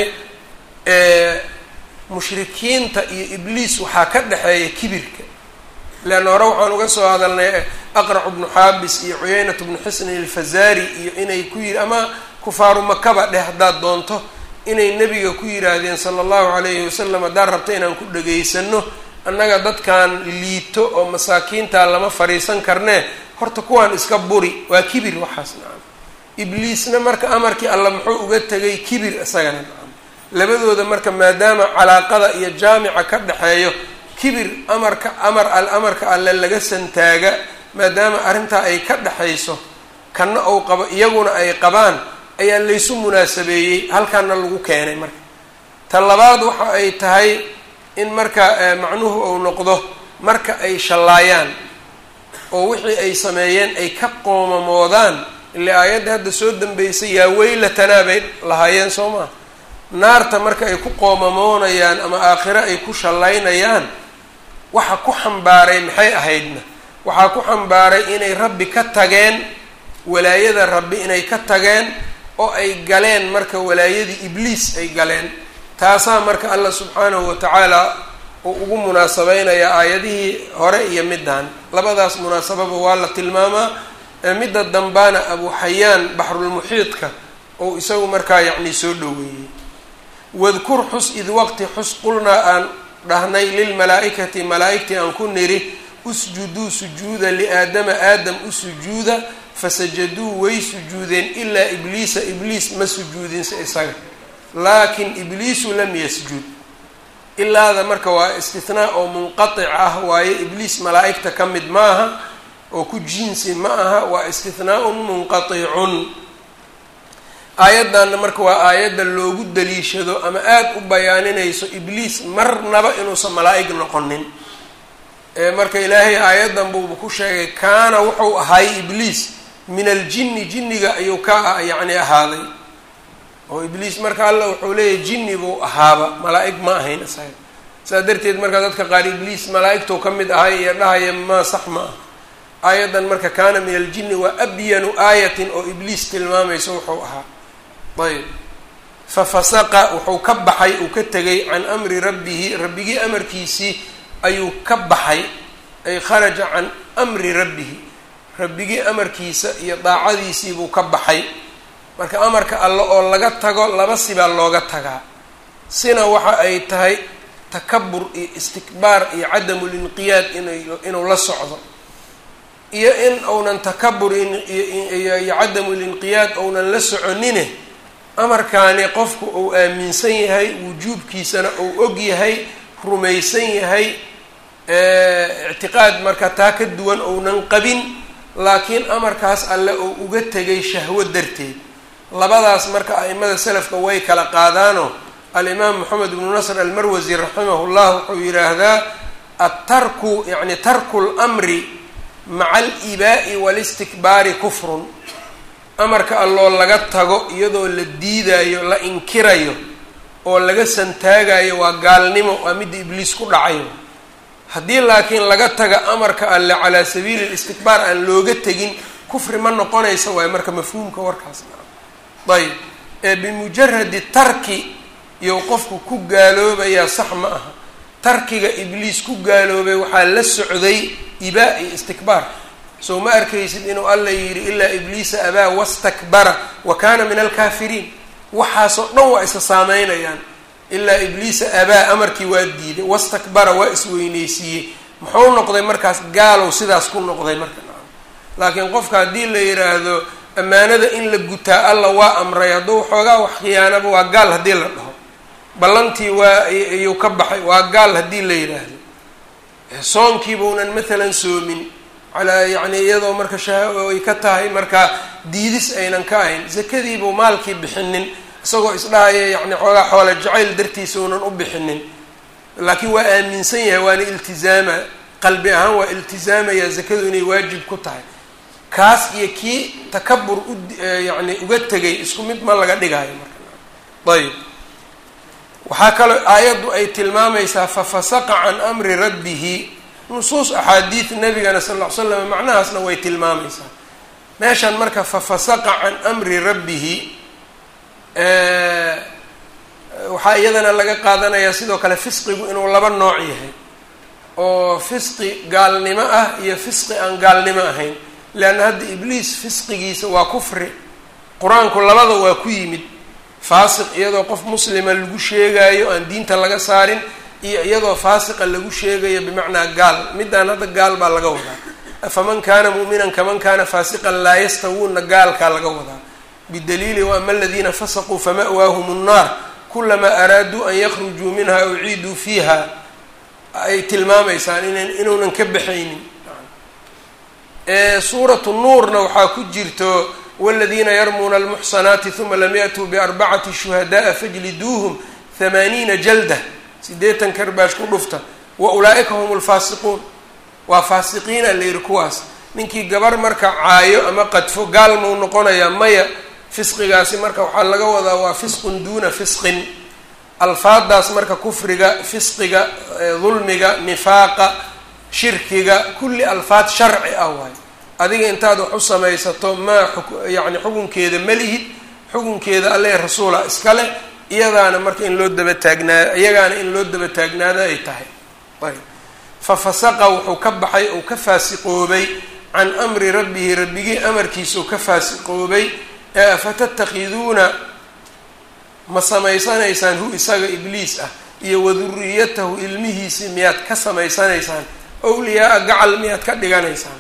mushrikiinta iyo ibliis waxaa ka dhexeeya kibirka leanna hore waxaan uga soo hadalnay aqracu bnu xaabis iyo cuyeynatu bnu xusni alfazaari iyo inay ku yiri ama kufaaru makaba dheh haddaad doonto inay nebiga ku yidhaahdeen sala allahu calayhi wasalam haddaan rabta inaan ku dhegaysano annaga dadkan liito oo masaakiinta lama fariisan karnee horta kuwaan iska buri waa kibir waxaas nacam ibliisna marka amarkii alla muxuu uga tegay kibir isagana nacam labadooda marka maadaama calaaqada iyo jaamica ka dhexeeyo kibir amarka amar al amarka alle laga santaaga maadaama arrintaa ay ka dhexayso kanna ou qabo iyaguna ay qabaan ayaa laysu munaasabeeyey halkaana lagu keenay marka ta labaad waxa ay tahay in marka macnuhu uu noqdo marka ay shallaayaan oo wixii ay sameeyeen ay ka qoomamoodaan ile aayadda hadda soo dambeysay yaa weylatanaa bay lahaayeen soo maa naarta marka ay ku qoomamoonayaan ama aakhiro ay ku shallaynayaan waxa ku xambaaray maxay ahaydna waxaa ku xambaaray inay rabbi ka tageen walaayada rabbi inay ka tageen oo ay galeen marka walaayadii ibliis ay galeen taasaa marka allah subxaanahu watacaala uu ugu munaasabeynayaa aayadihii hore iyo middan labadaas munaasababa waa la tilmaamaa midda dambaana abu xayaan baxrulmuxiidka ou isagu markaa yacni soo dhoweeyey wadkur xus id waqti xus qulnaa aan dhahnay lilmalaa-ikati malaa-igtii aan ku niri usjuduu sujuuda liaadama aadam u sujuuda fasajaduu way sujuudeen ilaa ibliisa ibliis ma sujuudinse isaga laakin ibliisu lam yasjud ilaada marka waa istinaa oo munqatic ah waayo ibliis malaa-igta ka mid maaha oo ku jinsi ma aha waa istinaaun munqaticun aayaddanna marka waa aayadda loogu daliishado ama aada u bayaaninayso ibliis marnaba inuusan malaa-ig noqonin marka ilaahay aayaddan buuba ku sheegay kaana wuxuu ahay ibliis min aljinni jinniga ayuu ka yacni ahaaday oo ibliis marka alla wuxuu leeyahay jinni buu ahaaba malaa-ig ma ahayn isaga saa darteed marka dadka qaar ibliis malaa-igtuu ka mid ahay iyo dhahaya maa sax ma ah aayaddan marka kaana min aljinni waa abyanu aayatin oo ibliis tilmaamayso wuxuu ahaa ayb fafasaqa wuxuu ka baxay uu ka tegay can amri rabbihi rabbigii amarkiisii ayuu ka baxay ay kharaja can amri rabbihi rabbigii amarkiisa iyo daacadiisiibuu ka baxay marka amarka alle oo laga tago laba sibaa looga tagaa sina waxa ay tahay takabur iyo istikbaar iyo cadamulinqiyaad inu inuu la socdo iyo in uunan takabur iyo cadamulinqiyaad ounan la soconine amarkaani qofku uu aaminsan yahay wujuubkiisana uu og yahay rumaysan yahay ictiqaad marka taa ka duwan ounan qabin laakiin amarkaas alle uu uga tegay shahwo darteed labadaas marka a'imada salafka way kala qaadaanoo alimaam moxamed ibnu nasr almarwasi raximahu llah wuxuu yidhaahdaa attarku yacni tarku lmri maca alibaa'i walistikbaari kufrun amarka alloo laga tago iyadoo la diidayo la inkirayo oo laga santaagayo waa gaalnimo waa midda ibliis ku dhacayo haddii laakiin laga taga amarka alle calaa sabiili listikbaar aan looga tegin kufri ma noqonaysa waayo marka mafhuumka warkaas ayb ee bimujaradi tarki iyo qofku ku gaaloobayaa sax ma aha tarkiga ibliis ku gaaloobay waxaa la socday ibaa iyo istikbaar soo ma arkaysid inuu alla yidhi ilaa ibliisa abaa wastakbara wa kaana min alkaafiriin waxaasoo dhan waa isa saameynayaan ilaa ibliisa abaa amarkii waa diiday wastakbara waa isweyneysiiyey muxuu noqday markaas gaalow sidaas ku noqday marka laakiin qofka haddii la yidhaahdo ammaanada in la gutaa alla waa amray hadduu xoogaa wax khiyaanaba waa gaal haddii la dhaho ballantii waa iyuu ka baxay waa gaal haddii la yidhaahdo soonkiibaunan maalan soomin calaa yacni iyadoo marka shaha ay ka tahay markaa diidis aynan ka ahayn zakadiibuu maalkii bixinin isagoo isdhahaya yacni xoogaa xoole jacayl dartiisa unan u bixinin laakiin waa aaminsan yahay waana iltizaama qalbi ahaan waa iltizaamaya zakadu inay waajib ku tahay kaas iyo kii takabur u yacni uga tegay isku mid ma laga dhigayo marka ayb waxaa kaloo aayaddu ay tilmaamaysaa fafasaqa can amri rabbihi nusuus axaadiid nabigana sal ll ly slam macnahaasna way tilmaamaysaa meeshan marka fafasaqa can amri rabbihi waxaa iyadana laga qaadanayaa sidoo kale fisqigu inuu laba nooc yahay oo fisqi gaalnimo ah iyo fisqi aan gaalnimo ahayn leanna hadda ibliis fisqigiisa waa kufri qur-aanku labada waa ku yimid faasiq iyadoo qof muslima lagu sheegaayo aan diinta laga saarin iyo iyadoo faasiqa lagu sheegayo bimacnaa gaal midaan hadda gaal baa laga wadaa afaman kaana mu'minan kaman kaana faasiqan laa yastawuuna gaalkaa laga wadaa bidaliili waama aladiina fasaquu fama'waahum nnaar kulamaa araaduu an yakhrujuu minha uciiduu fiiha ay tilmaamaysaan inan inuunan ka baxaynin suuratu nuurna waxaa ku jirto wاladiina yarmuuna almuxsanaati uma lam yaأtuu biarbacati shuhadaءa fajliduuhum hamaaniina jalda sideetan karbaash ku dhufta wa ulaa'ika hum lfaasiquun waa faasiqiina la yihi kuwaas ninkii gabar marka caayo ama qadfo gaal mau noqonayaa maya fisqigaasi marka waxaa laga wadaa waa fisqun duuna fisqin alfaadaas marka kufriga fisqiga dulmiga nifaaqa shirkiga kulli alfaad sharci ah waayo adiga intaad wax u samaysato maa yani xukunkeeda malihid xukunkeeda alle rasuula iskale iyadaana marka in loo daba taagnaa iyagaana in loo daba taagnaado ay tahay ayb fa fasaqa wuxuu ka baxay ou ka faasiqoobay can amri rabbihi rabbigii amarkiisau ka faasiqoobay ee afatattakhiduuna ma samaysanaysaan hu isaga ibliis ah iyo waduriyatahu ilmihiisii miyaad ka samaysanaysaan owliyaa-a gacal miyaad ka dhiganaysaan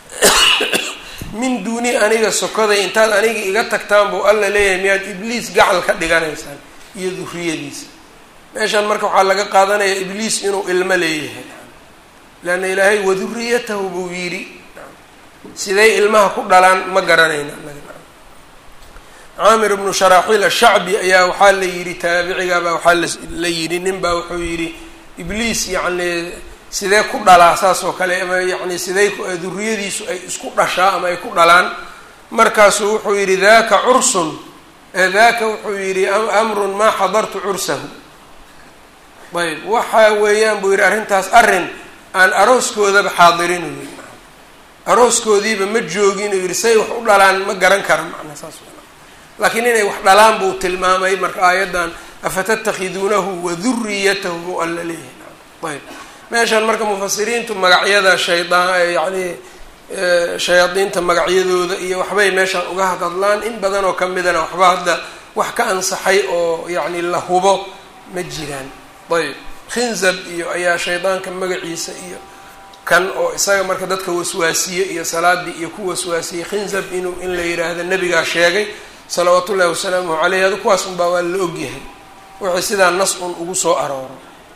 min duuni aniga sokoday intaad aniga iga tagtaan buu alla leeyahay miyaad ibliis gacal ka dhiganaysaan iyo duriyadiisa meeshan marka waxaa laga qaadanayaa ibliis inuu ilmo leeyahay leanna ilaahay waduriyatahu buu yidhi siday ilmaha ku dhalaan ma garanayna caamir ibnu sharaaxiil ashacbi ayaa waxaa la yidhi taabicigaabaa waxaa la yidhi nin baa wuxuu yidhi ibliis yacni sidee ku dhalaa saas oo kale ama yacni siday duriyadiisu ay isku dhashaa ama ay ku dhalaan markaasuu wuxuu yidhi daka cursun daka wuxuu yidhi amrun maa xadartu cursahu ayb waxa weeyaan buu yidhi arrintaas arrin aan arooskoodaba xaadirin u yidhi arooskoodiiba ma joogin uu yidhi say wax u dhalaan ma garan kara macnaa saas laakiin inay wax dhalaan buu tilmaamay marka aayaddan afatattakhiduunahu waduriyatahu buu alla leeyahay ayb meeshan marka mufasiriintu magacyada shaydaan yacni shayaadiinta magacyadooda iyo waxbay meeshan uga hadadlaan in badan oo kamidana waxba hadda wax ka ansaxay oo yacni la hubo ma jiraan ayb khinzab iyo ayaa shaydaanka magaciisa iyo kan oo isaga marka dadka waswaasiye iyo salaadii iyo ku waswaasiyey khinzab inuu in la yidhaahdo nabigaa sheegay salawaat ullahi wasalaamuhu caleyh adu kuwaas unbaa waa la ogyahay wixii sidaa nas un ugu soo arooro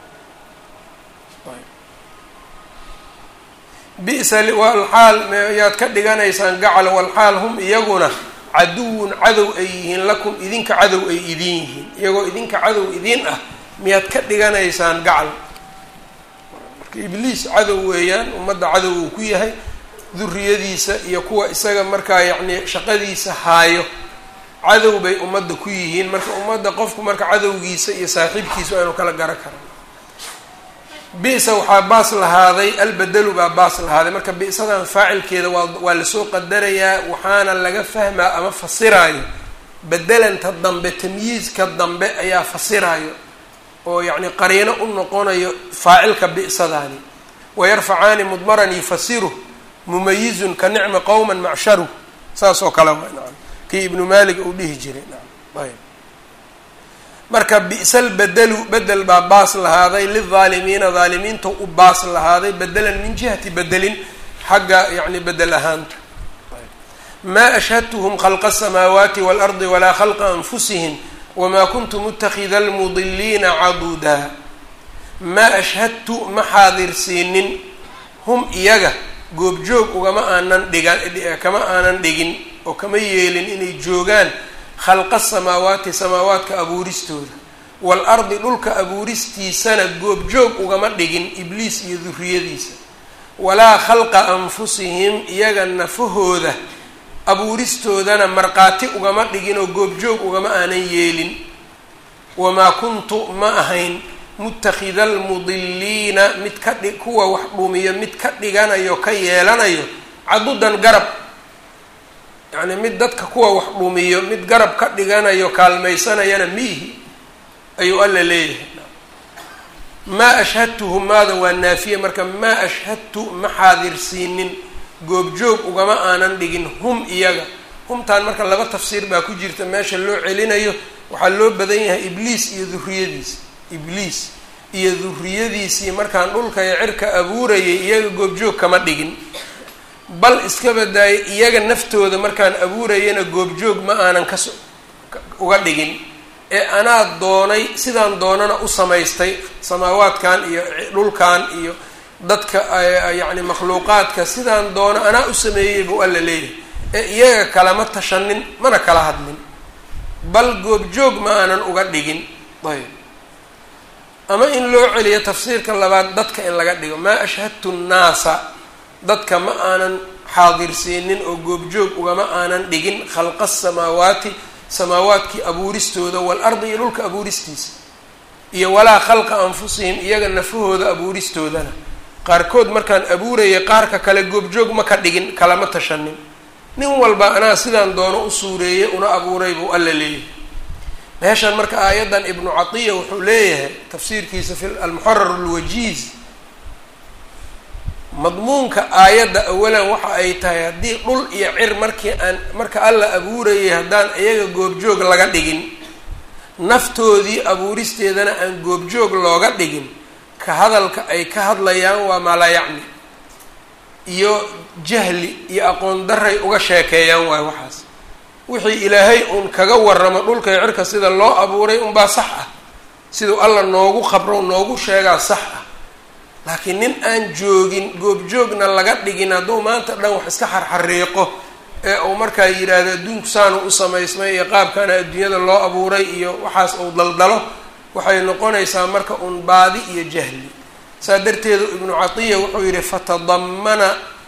bisa walxaal yaad ka dhiganaysaan gacal walxaal hum iyaguna caduwun cadow ay yihiin lakum idinka cadow ay idin yihiin iyagoo idinka cadow idin ah miyaad ka dhiganaysaan gacal marka ibliis cadow weeyaan ummadda cadow uu ku yahay duriyadiisa iyo kuwa isaga markaa yacni shaqadiisa haayo cadow bay ummadda ku yihiin marka ummadda qofku marka cadowgiisa iyo saaxiibkiisa aanu kala garan karan bisa waxaa baas lahaaday albedelu baa baas lahaaday marka bisadan faacilkeeda waa waa lasoo qadarayaa waxaana laga fahmaa ama fasiraayo bedelanta dambe tamyiizka dambe ayaa fasiraayo oo yacni qariino u noqonayo faacilka bi'sadaani wayarfacaani mudmaran yufasiru mumayizun ka nicmi qowman macsharu saas oo kale waa nacam kii ibnu malik uu dhihi jiray nacam ayb marka bi'sal bedelu bedel baa baas lahaaday lildaalimiina daalimiinta u baas lahaaday bedelan min jihati bedelin xagga yacni bedel ahaanta maa ashhadtuhum khalqa asamaawaati waalardi walaa khalqa anfusihim wamaa kuntu mutakida almudiliina caduudaa maa ashhadtu ma xaadirsiinin hum iyaga goobjoog ugama aanan dhigan kama aanan dhigin oo kama yeelin inay joogaan khalqa samaawaati samaawaadka abuuristooda waalardi dhulka abuuristiisana goobjoog ugama dhigin ibliis iyo duriyadiisa walaa khalqa anfusihim iyaga nafahooda abuuristoodana markhaati ugama dhigin oo goobjoog ugama aanan yeelin wamaa kuntu ma ahayn mutakida almudiliina mid ka dhi kuwa wax dhumiyo mid ka dhiganayo ka yeelanayo cadudan garab yacni mid dadka kuwa wax dhumiyo mid garab ka dhiganayo kaalmaysanayana miihi ayuu alla leeyahay maa ashhadtuhum maada waa naafiye marka maa ashhadtu ma xaadirsiinin goobjoog ugama aanan dhigin hum iyaga humtaan marka laba tafsiir baa ku jirta meesha loo celinayo waxaa loo badan yahay ibliis iyo duriyadiisa ibliis iyo duriyadiisii markaan dhulka iyo cirka abuurayay iyaga goobjoog kama dhigin bal iska badaayay iyaga naftooda markaan abuurayana goobjoog ma aanan kas uga dhigin ee anaa doonay sidaan doonana u samaystay samaawaadkan iyo dhulkan iyo dadka yacni makhluuqaadka sidaan doono anaa u sameeyey buu alla leeyahay ee iyaga kalama tashanin mana kala hadlin bal goobjoog ma aanan uga dhigin ayb ama in loo celiyo tafsiirka labaad dadka in laga dhigo maa ashhadtu nnaasa dadka ma aanan xaadirsiinin oo goobjoog ugama aanan dhigin khalqa asamaawaati samaawaadkii abuuristooda waalardi iyo dhulka abuuristiisa iyo walaa khalqa anfusihim iyaga nafahooda abuuristoodana qaarkood markaan abuurayay qaarka kale goobjoog ma ka dhigin kalama tashanin nin walba anaa sidaan doono u suureeyey una abuuray buu alla leeyahay meeshan marka aayaddan ibnu catiya wuxuu leeyahay tafsiirkiisa fi almuxarar alwajiiz madmuunka aayadda awalan waxa ay tahay haddii dhul iyo cir markii aan marka alla abuurayay haddaan iyaga goobjoog laga dhigin naftoodii abuuristeedana aan goobjoog looga dhigin ka hadalka ay ka hadlayaan waa maalayacni iyo jahli iyo aqoon daray uga sheekeeyaan waayo waxaas wixii ilaahay uun kaga waramo dhulka iyo cirka sida loo abuuray unbaa sax ah siduu alla noogu qabro noogu sheegaa sax ah laakiin nin aan joogin goobjoogna laga dhigin hadduu maanta dhan wax iska xarxariiqo ee uu markaa yidhaahdo adduunku saanu u samaysmay iyo qaabkana adduunyada loo abuuray iyo waxaas uu daldalo waxay noqonaysaa marka uun baadi iyo jahli saa darteedu ibnu catiya wuxuu yidhi fatadamana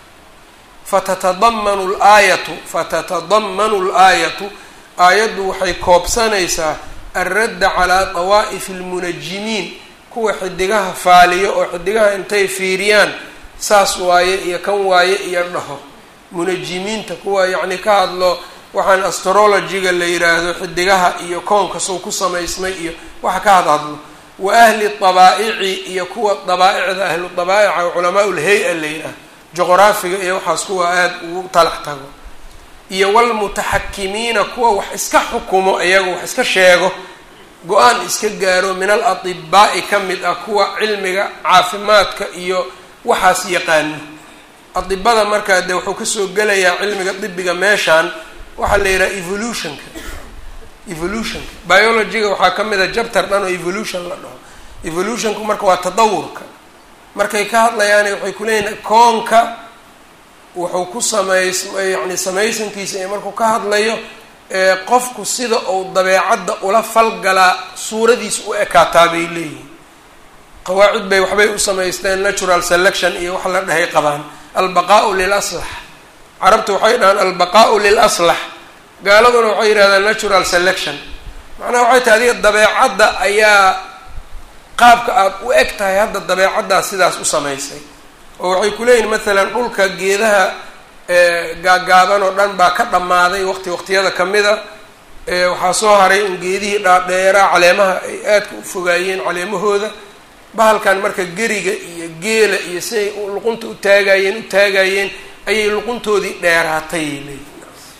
fatatadamanu laayatu fatatadamanu l-aayatu aayaddu waxay koobsanaysaa alradda calaa dawaa'ifi almunajimiin kuwa xidigaha faaliyo oo xidigaha intay fiiriyaan saas waaye iyo kan waaye iyo dhaho munajimiinta kuwa yacni ka hadlo waxaan astrologiga la yidhaahdo xidigaha iyo koonka sow ku samaysmay iyo waxa ka had hadlo wa ahli dabaa'ici iyo kuwa dabaaicda ahlu dabaa'ica culamaa ulhay-a la yidhaahdo juqraafiga iyo waxaas kuwa aada ugu talax tago iyo walmutaxakimiina kuwa wax iska xukumo iyaga wax iska sheego go-aan iska gaaro min al atibaa'i ka mid ah kuwa cilmiga caafimaadka iyo waxaas yaqaano adibada markaa dee wuxuu kasoo gelayaa cilmiga dibiga meeshaan waxaa la yidhaha evolutionka evolutionka biologyga waxaa ka mid a jabtar dhan oo evolution la dhaho evolutionku marka waa tadawurka markay ka hadlayaan waxay ku leeyihin koonka wuxuu ku samays yacni samaysankiisa iyo markuu ka hadlayo qofku sida uu dabeecadda ula falgalaa suuradiisa u ekaataa bay leeyihin qawaacid bay waxbay u samaysteen natural selection iyo wax la dhahay qabaan albaqaau lil aslax carabta waxay dhahaan albaqaau lil aslax gaaladuna waxay yidhahdaan natural selection macnaha waxay tahay adiga dabeecadda ayaa qaabka aada u eg tahay hadda dabeecaddaas sidaas u samaysay oo waxay ku leeyihin maalan dhulka geedaha gaagaaban oo dhan baa ka dhammaaday waqti waqtiyada kamida waxaa soo haray un geedihii dhaadheeraa caleemaha ay aadka u fogaayeen caleemahooda bahalkan marka geriga iyo geela iyo siay luqunta u taagayeen u taagayeen ayay luquntoodii dheeraatay leeyihin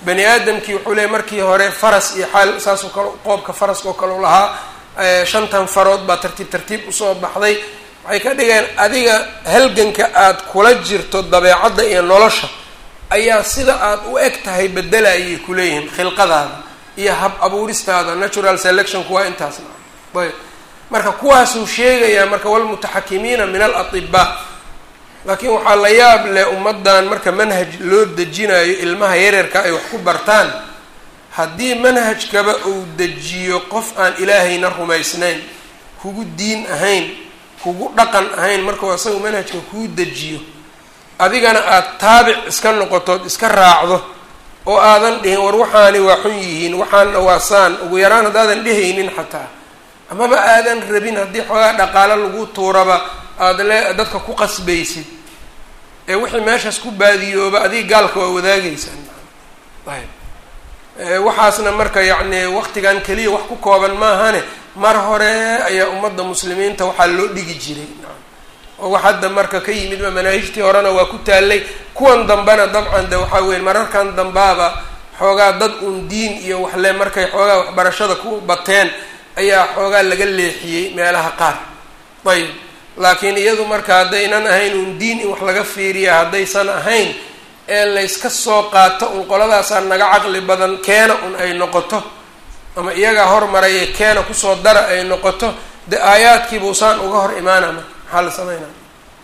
bani aadamkii wuxuu leeyay markii hore faras iyo xaal saasoo kale qoobka faraska oo kale u lahaa shantan farood baa tartiib tartiib usoo baxday waxay ka dhigeen adiga halganka aada kula jirto dabeecadda iyo nolosha ayaa sida aada u eg tahay bedelayay kuleeyihiin khilqadaada iyo hab abuuristaada natural selectionku waa intaasna ayb marka kuwaasuu sheegayaa marka walmutaxakimiina min alatibaa laakiin waxaa la yaab leh ummaddan marka manhaj loo dejinayo ilmaha yaryarka ay wax ku bartaan haddii manhajkaba uu dejiyo qof aan ilaahayna rumaysnayn kugu diin ahayn kugu dhaqan ahayn markuu asaga manhajka kuu dejiyo adigana aada taabic iska noqotood iska raacdo oo aadan dhihin war waxaani waa xun yihiin waxaanna waa saan ugu yaraan haddaadan dhehaynin xataa amaba aadan rabin haddii xoogaa dhaqaalo lagu tuuraba aada le dadka ku qasbaysid ee wixii meeshaas ku baadiyooba adiga gaalka waa wadaagaysaa ayb waxaasna marka yacni waqtigan keliya wax ku kooban maahane mar hore ayaa ummadda muslimiinta waxaa loo dhigi jiray oo wax hadda marka ka yimidba manaahijtii horena waa ku taallay kuwan dambena dabcan de waxaa weya mararkan dambaaba xoogaa dad uun diin iyo waxle markay xoogaa waxbarashada ku bateen ayaa xoogaa laga leexiyey meelaha qaar ayb laakiin iyadu marka haddaynan ahayn uun diin in wax laga fiiriya haddaysan ahayn ee layska soo qaato un qoladaasaa naga caqli badan keena un ay noqoto ama iyagaa hormaraya keena kusoo dara ay noqoto de aayaadkiibuusaan uga hor imaanama maxaa la sameynaa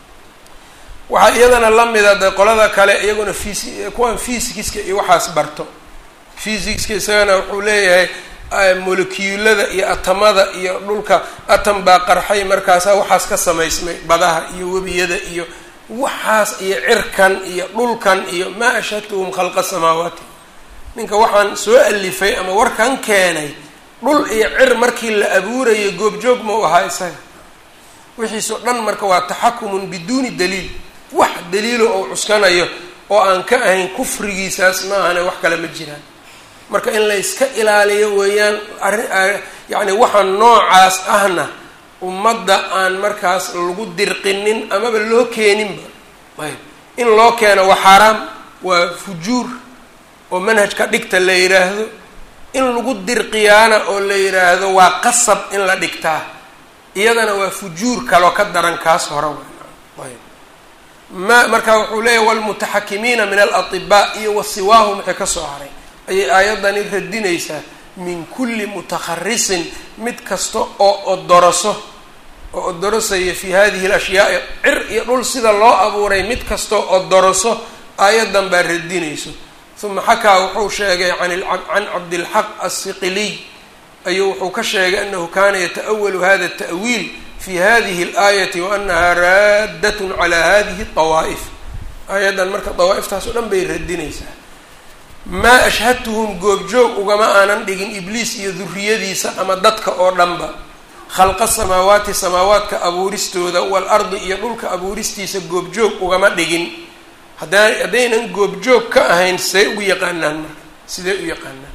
waxaa iyadana lamida de qolada kale iyaguna fis kuwan fysikiska iyo waxaas barto fysikiska isagana wuxuu leeyahay molekiyulada iyo atamada iyo dhulka atam baa qarxay markaasaa waxaas ka samaysmay badaha iyo webiyada iyo waxaas iyo cirkan iyo dhulkan iyo maa ashhadtuhum khalqa samaawaati ninka waxaan soo alifay ama warkan keenay dhul iyo cir markii la abuurayo goobjoog ma u ahaa isaga wixiisoo dhan marka waa taxakumun biduuni daliil wax daliilo oo cuskanayo oo aan ka ahayn kufrigiisaas ma ahane wax kale ma jiraan marka in la yska ilaaliyo weeyaan arrin yacni waxa noocaas ahna ummadda aan markaas lagu dirqinin amaba loo keeninba ayb in loo keeno waa xaaraam waa fujuur oo manhajka dhigta la yidhaahdo in lagu dirqiyaana oo la yidhaahdo waa qasab in la dhigtaa iyadana waa fujuur kaloo ka daran kaas hore ayb ma marka wuxuu leeyahy walmutaxakimiina min alatibaa iyo wasiwaahum wixii kasoo haray ayay aayadani radinaysaa min kulli mutakharisin mid kasta oo odoroso oo odorosaya fi hadihi alashyaai cir iyo dhul sida loo abuuray mid kastoo odoroso aayadan baa radinayso uma xakaa wuxuu sheegay can cabdilxaq asiqiliy ayuu wuxuu ka sheegay anahu kana yata'awalu hada ta'wiil fi hadihi اlaayati waanaha raaddat cala hadihi اطawaa'if aayaddan marka dawaa-iftaas oo dhan bay radinaysaa maa ashhadtuhum goobjoog ugama aanan dhigin ibliis iyo duriyadiisa ama dadka oo dhanba khalqa samaawaati samaawaadka abuuristooda waalardi iyo dhulka abuuristiisa goobjoog ugama dhigin hadda haddaynan goobjoog ka ahayn see ugu yaqaanaan marka sidee u yaqaanaan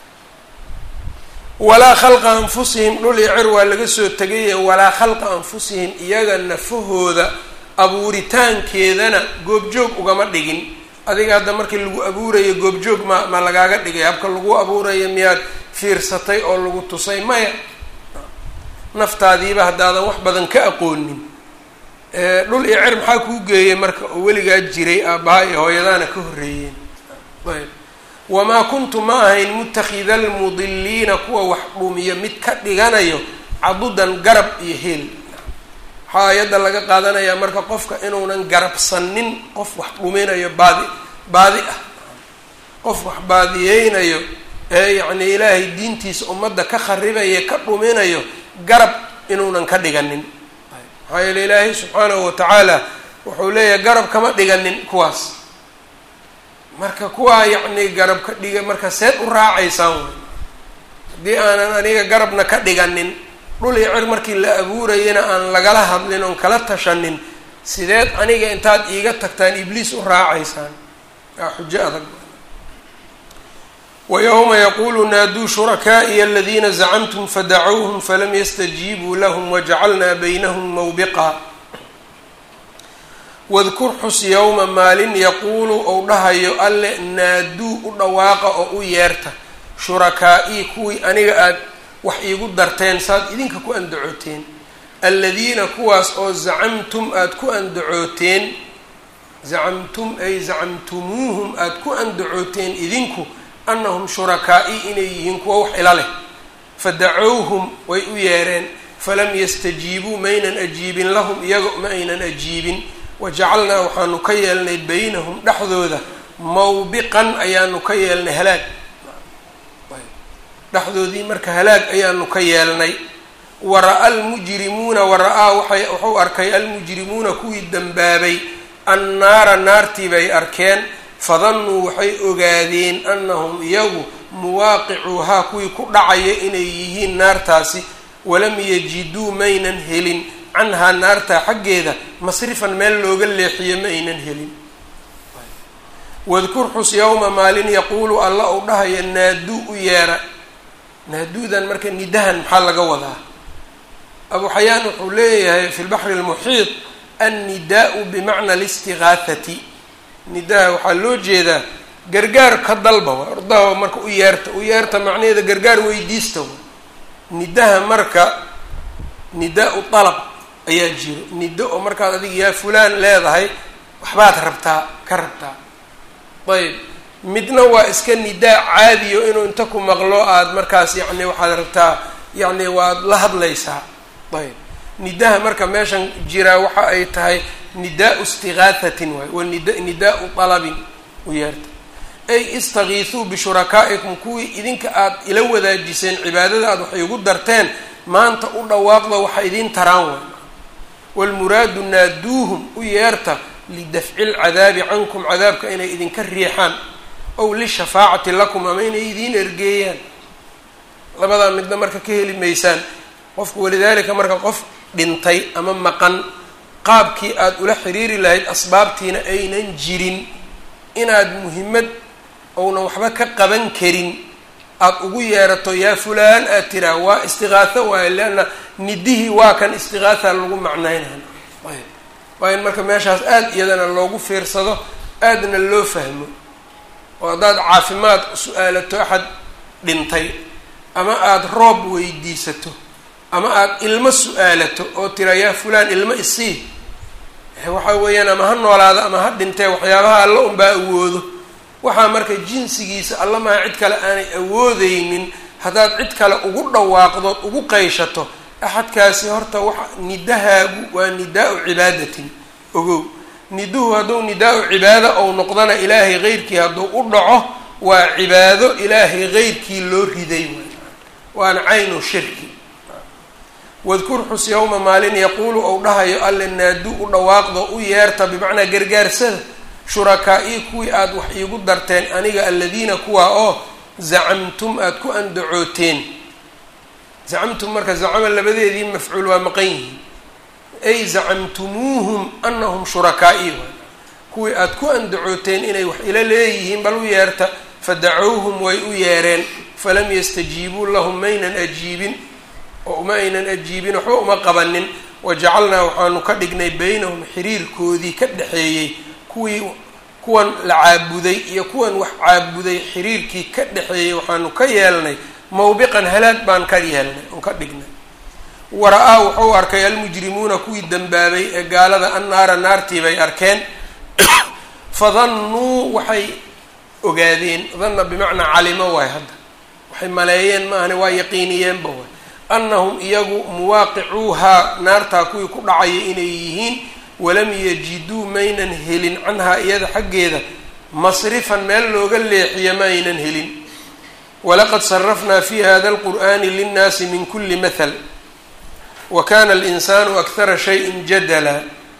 walaa khalqa anfusihim dhul iyo cir waa laga soo tegaya walaa khalqa anfusihim iyaga nafahooda abuuritaankeedana goobjoog ugama dhigin adiga hadda markii lagu abuurayo goobjoog ma ma lagaaga dhigay habka lagu abuurayo miyaad fiirsatay oo lagu tusay maya naftaadiiba haddaadan wax badan ka aqoonin dhul iyo cer maxaa kuu geeyay marka oo weligaa jiray aabbaha iyo hooyadaana ka horreeyeen ayb wamaa kuntu ma ahayn mutakida almudiliina kuwa wax dhumiyo mid ka dhiganayo cadudan garab iyo heel waxaa ayadda laga qaadanayaa marka qofka inuunan garabsanin qof wax dhuminayo baadi baadi ah qof wax baadiyeynayo ee yacni ilaahay diintiisa ummadda ka kharibaya ka dhuminayo garab inuunan ka dhiganin maxaa yeele ilaahay subxaanahu watacaala wuxuu leeyahay garab kama dhiganin kuwaas marka kuwaa yacni garab ka dhiga marka seed u raacaysaan way haddii aanan aniga garabna ka dhiganin dhul iyo cir markii la abuurayana aan lagala hadlin oon kala tashanin sideed aniga intaad iiga tagtaan ibliis u raacaysaan waa xujo adag wayowma yaquulu naaduu shurakaa'iya aladiina zacamtum fadacuuhum falam yastajiibuu lahum wajacalnaa baynahum mawbiqa wadkur xus yowma maalin yaquulu ou dhahayo alle naaduu u dhawaaqa oo u yeerta shurakaa-ii kuwii aniga aada wax iigu darteen saad idinka ku andacooteen aladiina kuwaas oo zacamtum aada ku andacooteen zacamtum ay zacamtumuuhum aada ku andacooteen idinku annahum shurakaa-ii inay yihiin kuwa wax ila leh fadacowhum way u yeereen falam yastajiibuu maynan ajiibin lahum iyaga ma aynan ajiibin wajacalnaa waxaanu ka yeelnay baynahum dhexdooda mawbiqan ayaanu ka yeelnay halaag dhexdoodii marka halaag ayaanu ka yeelnay wara-a almujrimuuna wara-aa waxay wuxuu arkay almujrimuuna kuwii dembaabay annaara naartii bay arkeen fadannuu waxay ogaadeen annahum iyagu muwaaqicuuhaa kuwii ku dhacaya inay yihiin naartaasi walam yajiduu maynan helin canhaa naartaa xaggeeda masrifan meel looga leexiyo ma aynan helin wadkur xus yowma maalin yaquulu alla ou dhahaya naaduu u yeera naaduudan marka nidahan maxaa laga wadaa abu xayaan wuxuu leeyahay fi lbaxri almuxiid annidaau bimacna alistigaahati nidaha waxaa loo jeedaa gargaar ka dalba wa ordaha marka u yeerta u yeerta macnaheeda gargaar weydiista wa nidaha marka nidaa-u dalab ayaa jiro nido oo markaad adiga yaa fulaan leedahay waxbaad rabtaa ka rabtaa ayb midna waa iska nidaa caadiyo inuu inta ku maqlo aada markaas yacni waxaad rabtaa yacni waad la hadlaysaa ayb nidaha marka meeshan jiraa waxa ay tahay nidaau istigaathatin waay wa nid nidaau dalabin u yeerta ay istakiisuu bishurakaa'ikum kuwii idinka aada ila wadaajiseen cibaadada aad waxay ugu darteen maanta u dhawaaqda waxa idiin taraan waay waalmuraadu naaduuhum u yeerta lidafci lcadaabi cankum cadaabka inay idinka riixaan ow lishafaacati lakum ama inay idiin ergeeyaan labadaa midna marka ka heli maysaan qofku walidaalika marka qof dhintay ama maqan qaabkii aada ula xiriiri lahayd asbaabtiina aynan jirin inaad muhimmad ounan waxba ka qaban karin aada ugu yeerato yaa fulaan aad tiraa waa istiqaaho waayo leanna nidihii waa kan istiqaaha lagu macnaynay ayb waa in marka meeshaas aada iyadana loogu fiirsado aadna loo fahmo oo haddaad caafimaad su-aalato axad dhintay ama aada roob weydiisato ama aada ilmo su-aalato oo tira yaa fulaan ilmo isii waxa weeyaan ama ha noolaada ama ha dhintee waxyaabaha alla unbaa awoodo waxaa marka jinsigiisa alla maha cid kale aanay awoodeynin haddaad cid kale ugu dhawaaqdood ugu qayshato axadkaasi horta waxa nidahaagu waa nidaa-u cibaadatin ogow niduhu hadduu nidaa-u cibaado ou noqdana ilaahay keyrkii hadduu u dhaco waa cibaado ilaahay keyrkii loo riday waana caynu shirki wadkur xus yowma maalin yaquulu ou dhahayo alle naadu u dhawaaqdo u yeerta bimacnaa gargaarsada shurakaa-ii kuwii aada wax iigu darteen aniga aladiina kuwaa oo zacamtum aada ku andacooteen zacamtum marka zacama labadeedii mafcuul waa maqan yihiin ay zacamtumuuhum anahum shurakaa-ii waay kuwii aada ku andacooteen inay wax ila leeyihiin bal u yeerta fadacowhum way u yeereen falam yastajiibuu lahum maynan ajiibin oo uma aynan ajiibin waxba uma qabanin wajacalnaa waxaanu ka dhignay baynahum xiriirkoodii ka dhexeeyey kuwii kuwan la caabuday iyo kuwan wax caabuday xiriirkii ka dhexeeyey waxaanu ka yeelnay mawbiqan halaag baan ka yeelnay oon ka dhignay wara-aa wuxuu arkay almujrimuuna kuwii dembaabay ee gaalada annaara naartii bay arkeen fadannuu waxay ogaadeen danna bimacnaa calimo waay hadda waxay maleeyeen maahane waa yaqiiniyeenba waay annahum iyagu muwaaqicuuhaa naartaa kuwii ku dhacaya inay yihiin walam yajiduu maynan helin canhaa iyada xaggeeda masrifan meel looga leexiyo ma aynan helin walaqad sarafnaa fi hada alqur'ani linnaasi min kuli mahal wa kana alinsaanu akhara shayin jadala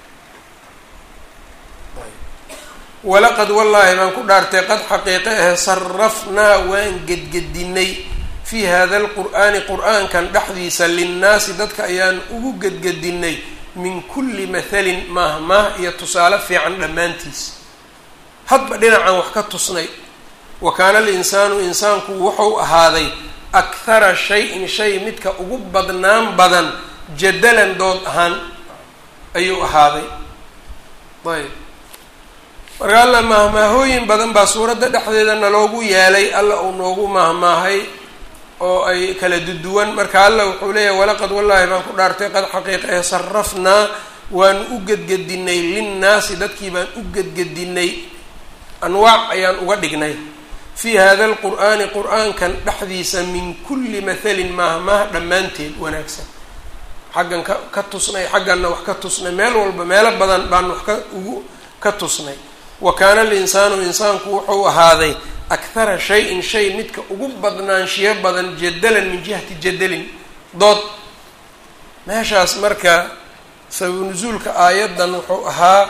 walaqad wallaahi baan ku dhaartay qad xaqiiqe ahe sarafnaa waan gedgedinay fii hada alqur'aani qur-aankan dhexdiisa linnaasi dadka ayaan ugu gedgedinay min kulli mathalin maahmaah iyo tusaale fiican dhammaantiis hadba dhinacan wax ka tusnay wa kaana alinsaanu insaanku wuxuu ahaaday akhara shay-in shay midka ugu badnaan badan jadalan dood ahaan ayuu ahaaday ayb marka alla mahmaahooyin badan baa suuradda dhexdeeda naloogu yeelay alla uu noogu mahmaahay oo ay kala duduwan marka alla wuxuu leeyahay walaqad wallaahi baan ku dhaartay qad xaqiiqa ee sarafnaa waanu u gedgedinay linnaasi dadkii baan u gedgedinay anwaac ayaan uga dhignay fii hada alqur'aani qur-aankan dhexdiisa min kulli mathalin maahmaah dhammaanteed wanaagsan xaggan ka ka tusnay xagganna wax ka tusnay meel walba meelo badan baan wax ka ugu ka tusnay wa kaana alinsaanu insaanku wuxuu ahaaday akhara shay-in shay midka ugu badnaanshiyo badan jadalan min jihati jadalin dood meeshaas marka sababu nusuulka aayaddan wuxuu ahaa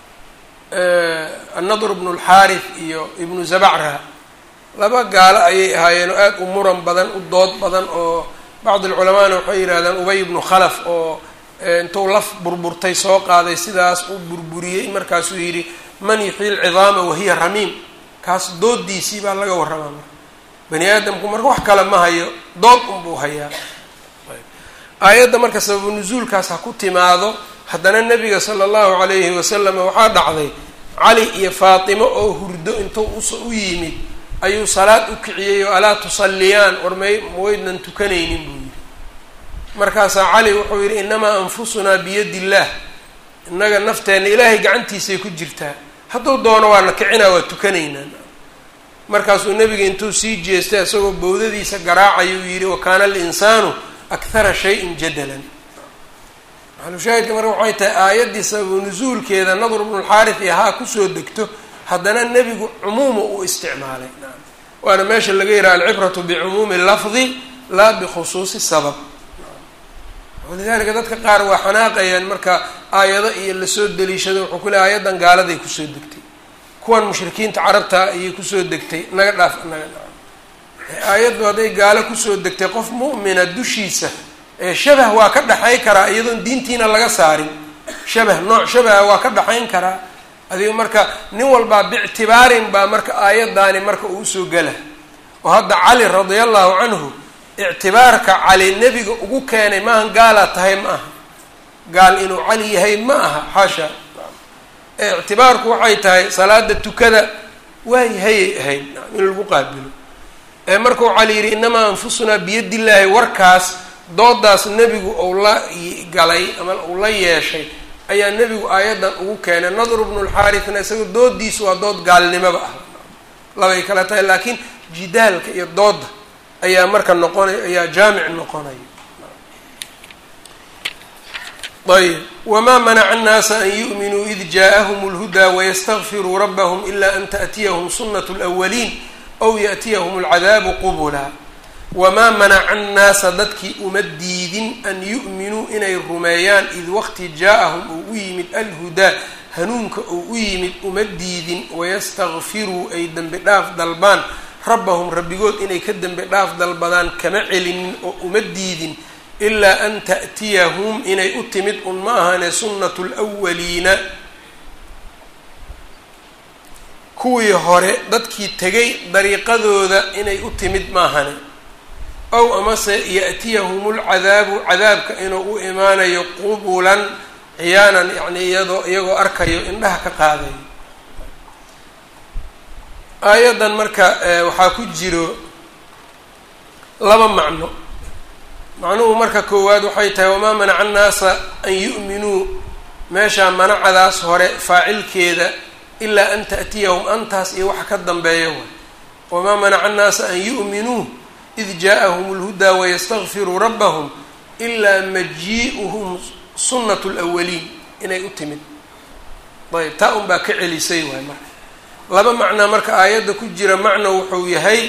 annadr bnu lxaarith iyo ibnu zabacra laba gaalo ayay ahaayeen oo aada u muran badan u dood badan oo bacd alculamaana waxay yidhahdaan ubay ibnu khalaf oo intuu laf burburtay soo qaaday sidaas u burburiyey markaasuu yidhi man yuxyi lcidaama wahiya ramiim kaas doodiisii baa laga warramaa marka bani aadamku marka wax kale ma hayo dood unbuu hayaa aayadda marka sababu nusuulkaas ha ku timaado haddana nabiga sala allahu calayhi wasalam waxaa dhacday cali iyo faatimo oo hurdo intuu us u yimid ayuu salaad u kiciyey oo alaa tusalliyaan war may maweydnan tukanaynin buu yidhi markaasaa cali wuxuu yidhi inamaa anfusunaa biyadi illaah innaga nafteenna ilaahay gacantiisay ku jirtaa hadduu doono waana kicinaa waa tukanaynaa markaasuu nebiga intuu sii jeestay isagoo bowdadiisa garaacayuu yidhi wa kaana alinsaanu akhara shayin jadalan maxalushaahidka marka waxay tahay aayaddii sababu nusuulkeeda nadr bnulxaarith iyo haa kusoo degto haddana nebigu cumuuma uu isticmaalay waana meesha laga yidhaha alcibratu bicumuumi lafdi laa bikhusuusi sabab walidalika dadka qaar waa xanaaqayaan marka aayado iyo lasoo deliishado wuxuu ku leey aayaddan gaaladay kusoo degtay kuwan mushrikiinta carabta ayay kusoo degtay naga dhaaf naga dhaaf aayaddu hadday gaalo kusoo degtay qof mu'mina dushiisa ee shabah waa ka dhexay karaa iyadoon diintiina laga saarin shabah nooc shabaha waa ka dhexayn karaa adiga marka nin walbaa biictibaarin baa marka aayaddaani marka uu usoo gela oo hadda cali radia allahu canhu ictibaarka cali nebiga ugu keenay maahan gaalaa tahay ma aha gaal inuu cali yahay ma aha xaasha ee ictibaarku waxay tahay salaada tukada waayahayay ahayd in lagu qaabilo ee markuu cali yidhi inamaa anfusunaa biyadi illaahi warkaas doodaas nebigu uu la galay ama uu la yeeshay ayaa nebigu aayaddan ugu keenay nadru bnulxaarithna isaga doodiisu waa dood gaalnimoba ah labay kala tahay laakiin jidaalka iyo dooda ayaa marka noqonay ayaa jaamic noqonaya ayb wamaa manaca annaasa an yu'minuu id jaaءahum اlhudaa wayastakfiruu rabahum ila an taأtiyahum sunat اlأwaliin aw yaأtiyahum اlcadaabu qubula wamaa manaca annaasa dadkii uma diidin an yu'minuu inay rumeeyaan id waqti jaa-ahum uu u yimid alhudaa hanuunka uu u yimid uma diidin wayastakfiruu ay dembi dhaaf dalbaan rabbahum rabbigood inay ka dembi dhaaf dalbadaan kama celinin oo uma diidin ilaa an ta'tiyahum inay u timid un ma ahane sunnatu lwaliina kuwii hore dadkii tegay dariiqadooda inay u timid maahane ow amase ya'tiyahum lcadaabu cadaabka inuu u imaanayo qubulan ciyaanan yacni iyadoo iyagoo arkayo indhaha ka qaadayo aayaddan marka waxaa ku jiro laba macno macnuhu marka koowaad waxay tahay wamaa manaca annaasa an yu'minuu meeshaa manacadaas hore faacilkeeda ilaa an ta'tiyahum antaas iyo waxa ka dambeeya way wamaa manaca annaasa an yu'minuu id jaaءahum اlhudaa wayastakfiruu rabbahum ilaa majii'uhum sunnat اlawaliin inay u timid ayb taa un baa ka celisay waay marka laba macnaa marka aayadda ku jira macno wuxuu yahay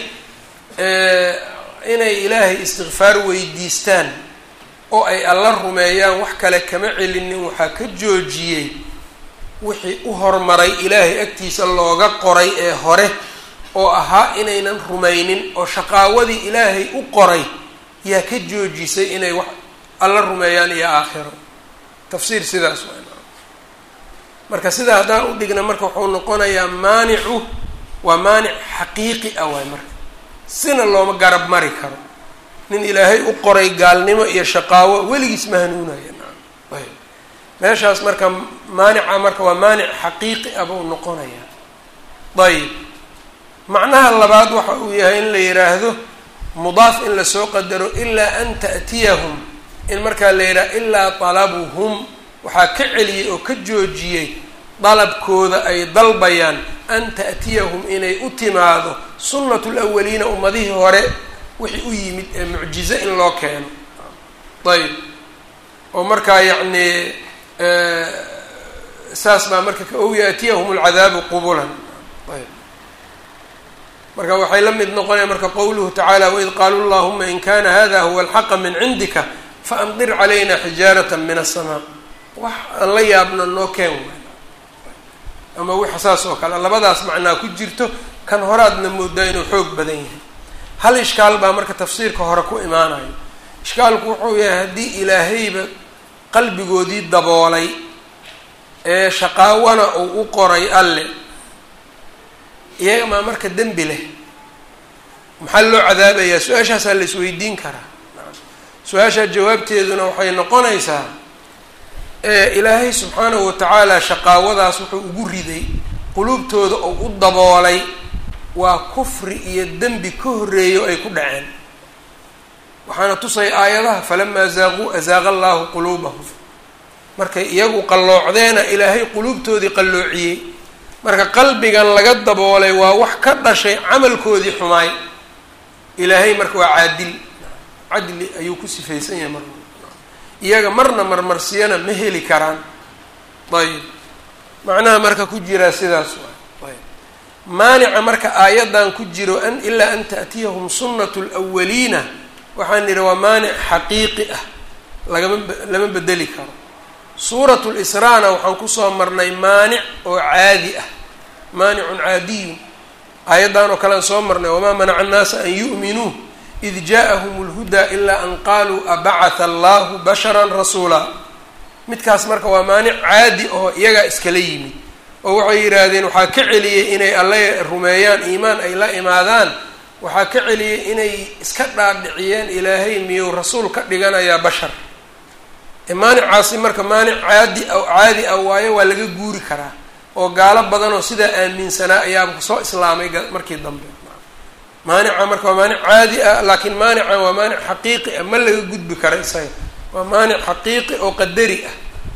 inay ilaahay istikfaar weydiistaan oo ay alla rumeeyaan wax kale kama celinin waxaa ka joojiyey wixii u hormaray ilaahay agtiisa looga qoray ee hore oo ahaa inaynan rumaynin oo shaqaawadii ilaahay u qoray yaa ka joojisay inay wax alla rumeeyaan iyo aakhiro tafsiir sidaas waa marka sidaa haddaan u dhigna marka wuxuu noqonayaa maanicu waa maanic xaqiiqi ah waay marka sina looma garab mari karo nin ilaahay u qoray gaalnimo iyo shaqaawo weligiis ma hanuunaya meeshaas marka maanica marka waa maanic xaqiiqi ah buu noqonayaa ayib macnaha labaad waxa uu yahay in la yidhaahdo mudaaf in lasoo qadaro ilaa an ta'tiyahum in markaa la yidhaha ilaa talabuhum waxaa ka celiyey oo ka joojiyey dalabkooda ay dalbayaan an ta'tiyahum inay u timaado sunnatu lawaliina ummadihii hore wixii u yimid ee mucjize in loo keeno ayb oo markaa yacni saas baa marka ow yaatiyahum alcadaabu qubulan ayb marka waxay la mid noqonaya marka qowluhu tacaala waid qaaluu llahuma in kana hada huwa alxaqa min cindika faamdir calayna xijaarata min aلsamaa wax aan la yaabno noo keen ama wixa saas oo kale labadaas macnaa ku jirto kan horaadna moodaa inuu xoog badan yahay hal ishkaal baa marka tafsiirka hore ku imaanayo ishkaalku wuxuu yahay haddii ilaahayba qalbigoodii daboolay ee shaqaawana uu u qoray alle iyaga maa marka dembi leh maxaa loo cadaabayaa su-aashaasaa la isweydiin karaa su-aashaa jawaabteeduna waxay noqonaysaa ilaahay subxaanahu watacaala shaqaawadaas wuxuu ugu riday quluubtooda oo u daboolay waa kufri iyo dembi ka horreeyo ay ku dhaceen waxaana tusay aayadaha falamaa zaaquu azaaqa allaahu quluubahum markay iyagu qalloocdeena ilaahay quluubtoodii qalloociyey marka qalbigan laga daboolay waa wax ka dhashay camalkoodii xumaay ilaahay marka waa caadil cadli ayuu ku sifaysan yahay marka iyaga marna marmarsiyana ma heli karaan ayib macnaha marka ku jiraa sidaas waay ayb maanica marka aayaddan ku jiro an ilaa an ta'tiyahum sunnatu lwaliina waxaan nidhi waa maanic xaqiiqi ah lagama lama bedeli karo suurat lisraana waxaan kusoo marnay maanic oo caadi ah maanicun caadiyun aayaddan oo kalean soo marnay wamaa manaca annaasa an yu'minuu id ja'ahum اlhudaa ilaa an qaaluu abacatha allahu basharan rasuula midkaas marka waa maanic caadi oo iyagaa iskala yimid oo waxay yidhaahdeen waxaa ka celiyey inay alle rumeeyaan iimaan ay la imaadaan waxaa ka celiyey inay iska dhaadhiciyeen ilaahay miyuu rasuul ka dhiganayaa bashar maanicaasi marka maanic caadi a caadi ah waayo waa laga guuri karaa oo gaalo badan oo sidaa aaminsanaa ayaaba soo islaamay markii dambe maanica marka waa maanic caadi ah laakiin maanica waa maanic xaqiiqi ah ma laga gudbi kara isaga waa maanic xaqiiqi oo qadari ah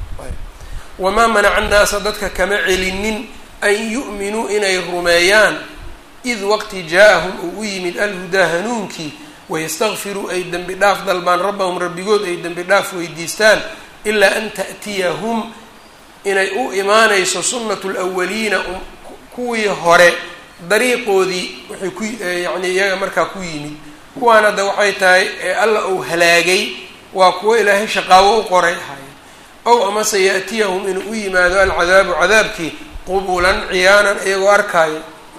wamaa manaca annaasa dadka kama celinin an yu'minuu inay rumeeyaan id waqti jaa-ahum uu u yimid alhudaa hanuunkii wayastakfiruu ay dembi dhaaf dalbaan rabbahum rabbigood ay dembi dhaaf weydiistaan ilaa an ta'tiyahum inay u imaanayso sunnatu lwaliina kuwii hore dariiqoodii waxay ku yacni iyaga markaa ku yimid kuwaan hadda waxay tahay ee alla uu halaagay waa kuwo ilaahay shaqaawo u qoray ahaayeen ow amase yaatiyahum inuu u yimaado alcadaabu cadaabkii qubulan ciyaanan iyagoo arkaayo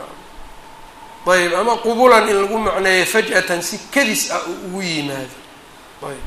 ayb ama qubulan in lagu macneeyo faj'atan si kadis ah uu ugu yimaado ayb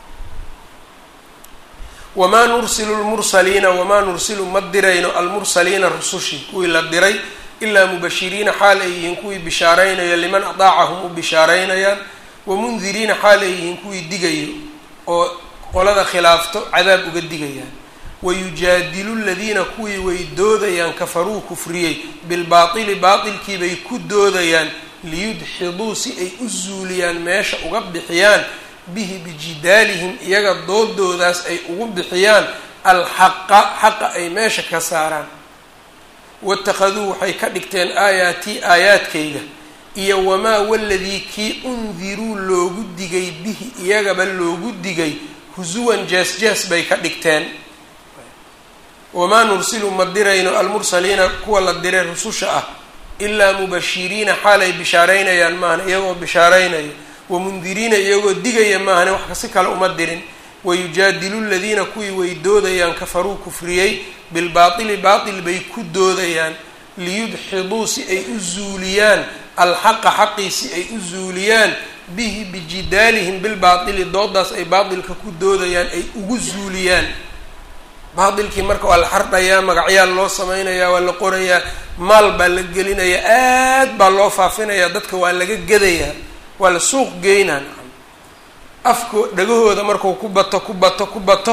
wamaa nursilu lmursaliina wamaa nursilu ma dirayno almursaliina rusushii kuwii la diray ilaa mubashiriina xaal ay yihiin kuwii bishaaraynaya liman adaacahum u bishaaraynayaan wamundiriina xaal ay yihiin kuwii digayo oo qolada khilaafto cadaab uga digayaan wayujaadilu ladiina kuwii way doodayaan kafaruu kufriyey bilbaatili baatilkiibay ku doodayaan liyudxiduu si ay u zuuliyaan meesha uga bixiyaan bihi bijidaalihim iyaga doodoodaas ay ugu bixiyaan alxaqa xaqa ay meesha ka saaraan waittakhaduu waxay ka dhigteen aayaatii aayaadkayga iyo wamaa waladii kii undiruu loogu digay bihi iyagaba loogu digay husuwan jees-jees bay ka dhigteen wamaa nursilu ma dirayno almursaliina kuwa la diray rususha ah ilaa mubashiriina xaal ay bishaaraynayaan maahane iyagoo bishaaraynaya wamundiriina iyagoo digaya maahane wax si kale uma dirin wayujaadilu ladiina kuwii way doodayaan kafaruu kufriyey bilbaatili baatil bay ku doodayaan liyudxiduu si ay u zuuliyaan alxaqa xaqii si ay u zuuliyaan bihi bijidaalihim bilbaatili doodaas ay baatilka ku doodayaan ay ugu zuuliyaan baatilkii marka waa la xardhayaa magacyaal loo samaynayaa waa la qorayaa maal baa la gelinayaa aad baa loo faafinayaa dadka waa laga gadayaa waa la suuq geynaa afko dhagahooda markuu ku bato ku bato ku bato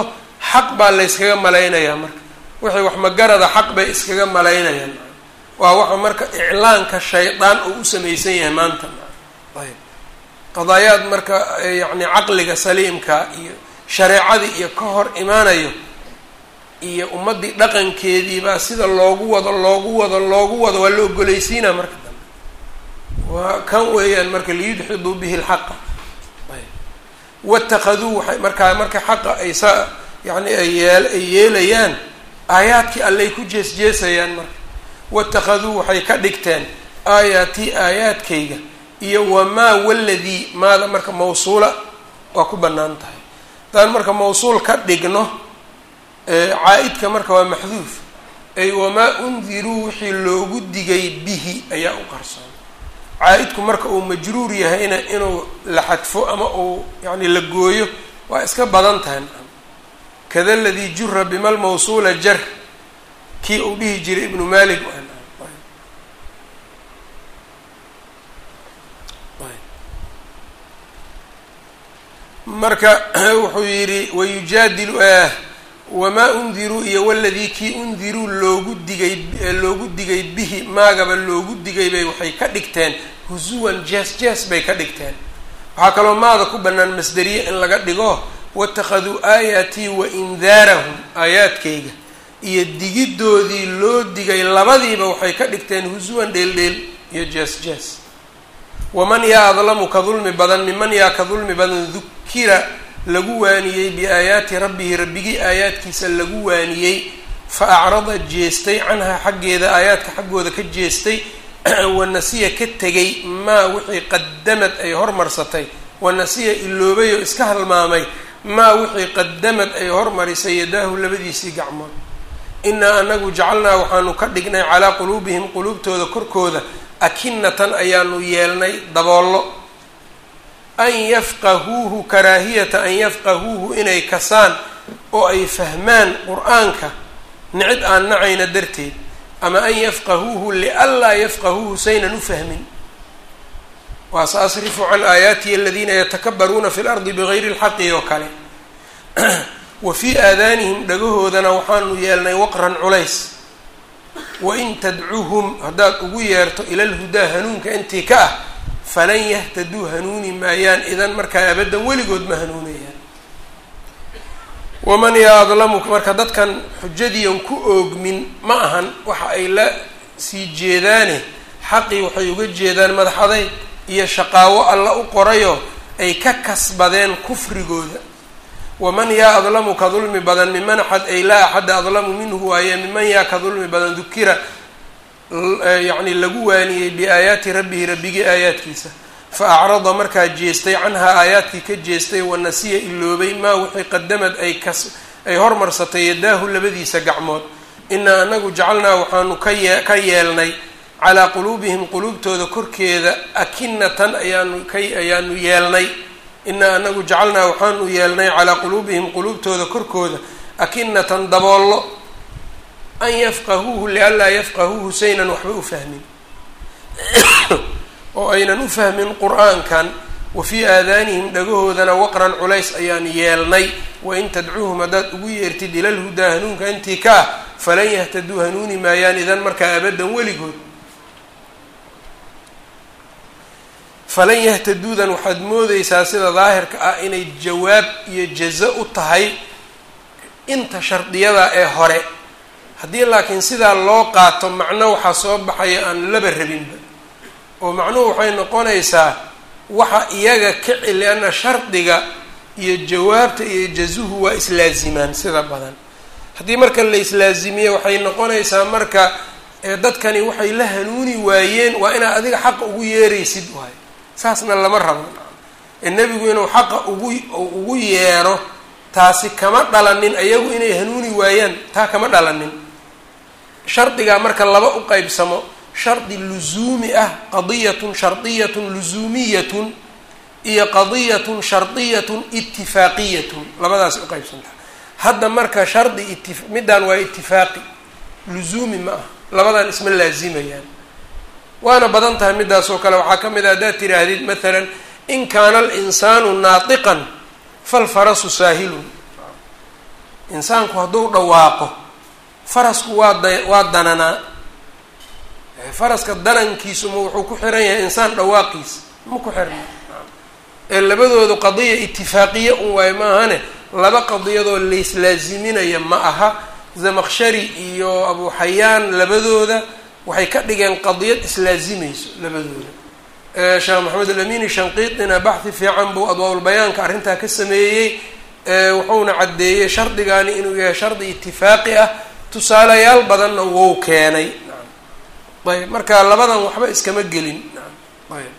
xaq baa layskaga malaynayaa marka wixii wax magarada xaq bay iskaga malaynayaan waa waxa marka iclaanka shaydaan uu u samaysan yahay maanta ayb qadaayaad marka yacni caqliga saliimka iyo shareecadii iyo ka hor imaanayo iyo ummaddii dhaqankeediibaa sida loogu wado loogu wado loogu wado waa la ogolaysiinaa marka dambe waa kan weeyaan marka liyudxiduu bihi lxaqa watakaduu waxay markaa marka xaqa ay saa yani ay yeel ay yeelayaan aayaadkii allay ku jees-jeesayaan marka watakaduu waxay ka dhigteen aayaatii aayaadkayga iyo wamaa waladii maada marka mawsuula waa ku bannaan tahay haddaan marka mawsuul ka dhigno caa-idka marka waa maxduuf ay wamaa undiruu wixii loogu digay bihi ayaa u qarsoon caa-idku marka uu majruur yahayna inuu la xadfo ama uu yani la gooyo waa iska badan tahay kada ladii jura bima lmawsuula jar kii uu dhihi jiray ibnu malik marka wuxuu yidhi wayujaadilu wamaa undiruu iyo waladii kii undiruu loogu digay loogu digay bihi maagaba loogu digay bay waxay ka dhigteen husuwan jees jees bay ka dhigteen waxaa kaloo maada ku bannaan masderiye in laga dhigo watakhaduu aayaatii wa indaarahum aayaadkayga iyo digidoodii loo digay labadiiba waxay ka dhigteen husuwan dheeldheel iyo jees jees waman yaa adlamu ka dulmi badan miman yaa ka dulmi badan dukira lagu waaniyey biaayaati rabbihi rabbigii aayaadkiisa lagu waaniyey fa acrada jeestay canhaa xaggeeda aayaadka xaggooda ka jeestay wanasiya ka tegay maa wixii qadamad ay hormarsatay wanasiya iloobay oo iska halmaamay maa wixii qadamad ay hormarisay yadaahu labadiisii gacmood inaa anagu jacalnaa waxaanu ka dhignay calaa quluubihim quluubtooda korkooda akinatan ayaanu yeelnay daboollo an yafqahuuhu karaahiyata an yafqahuuhu inay kasaan oo ay fahmaan qur-aanka nicid aan nacayna darteed ama an yafqahuuhu lianlaa yafqahuuhu saynan u fahmin waa sa asrifu can aayaatihi aladiina yatakabaruuna fi lardi bigayri lxaqi oo kale wa fii aadaanihim dhagahoodana waxaanu yeelnay waqran culays wain tadcuhum haddaad ugu yeerto ila lhudaa hanuunka intii ka ah falan yahtaduu hanuuni maayaan idan markaa abaddan weligood ma hanuunayaan waman yaa adlamu marka dadkan xujadiian ku oogmin ma ahan waxa ay la sii jeedaane xaqii waxay uga jeedaan madaxaday iyo shaqaawo alla u qorayo ay ka kasbadeen kufrigooda waman yaa adlamu ka dulmi badan miman axad ay laa axadda adlamu minhu waaye miman yaa ka dulmi badan dukira yacni lagu waaniyey biaayaati rabbihi rabbigii aayaadkiisa fa acrada markaa jeestay canhaa aayaadkii ka jeestay wanasiya iloobay maa wixii qadamad ay kas ay hormarsatay yadaahu labadiisa gacmood inaa anagu jacalnaa waxaanu kaye ka yeelnay calaa quluubihim quluubtooda korkeeda akinatan ayaanu ka ayaanu yeelnay inaa anagu jacalnaa waxaanu yeelnay calaa quluubihim quluubtooda korkooda akinatan daboollo an yafqahuuhu lianlaa yafqahuuhu saynan waxba u fahmin oo aynan u fahmin qur-aankan wa fii aadaanihim dhagahoodana waqran culays ayaan yeelnay wain tadcuuhum haddaad ugu yeertid ila lhudaa hanuunka intii ka ah falan yahtaduu hanuuni maayaan idan markaa abaddan weligood falan yahtaduudan waxaad moodeysaa sida daahirka ah inay jawaab iyo jazo u tahay inta shardiyada ee hore haddii laakiin sidaa loo qaato macno waxaa soo baxaya aan laba rabinba oo macnuhu waxay noqonaysaa waxa iyaga ka celi ana shardiga iyo jawaabta iyo jazuhu waa islaazimaan sida badan haddii marka la islaazimiyo waxay noqonaysaa marka dadkani waxay la hanuuni waayeen waa inaad adiga xaqa ugu yeeraysid waay saasna lama rabo ee nebigu inuu xaqa ugu ugu yeero taasi kama dhalanin ayagu inay hanuuni waayaan taa kama dhalanin shardigaa marka laba u qeybsamo shardi luzuumi ah qadiyatun shardiyatun luzuumiyatun iyo qadiyatun shardiyatun itifaaqiyatun labadaas uqeybsantaa hadda marka shardi iti middaan waa itifaaqi luzuumi ma ah labadan isma laazimayaan waana badan tahay midaas oo kale waxaa ka mid ah haddaad tiraahdid maalan in kaana alinsaanu naatiqan falfarasu saahilun insaanku hadduu dhawaaqo farasku waa da waa dananaa faraska danankiisuma wuxuu ku xiran yahay insaan dhawaaqiisa ma ku xirna ee labadoodu qadiya itifaaqiya un waayo maahane laba qadiyadoo layslaaziminaya ma aha zamaqshari iyo abu xayaan labadooda waxay ka dhigeen qadiyad islaazimayso labadooda sheekh maxamed alamini shanqiitina baxhi fiican buu adwaaulbayaanka arrintaa ka sameeyey wuxuuna caddeeyey shardigaani inuu yahay shardi itifaaqi ah tusaalayaal badanna wou keenay ayb marka labadan waxba iskama gelin ayb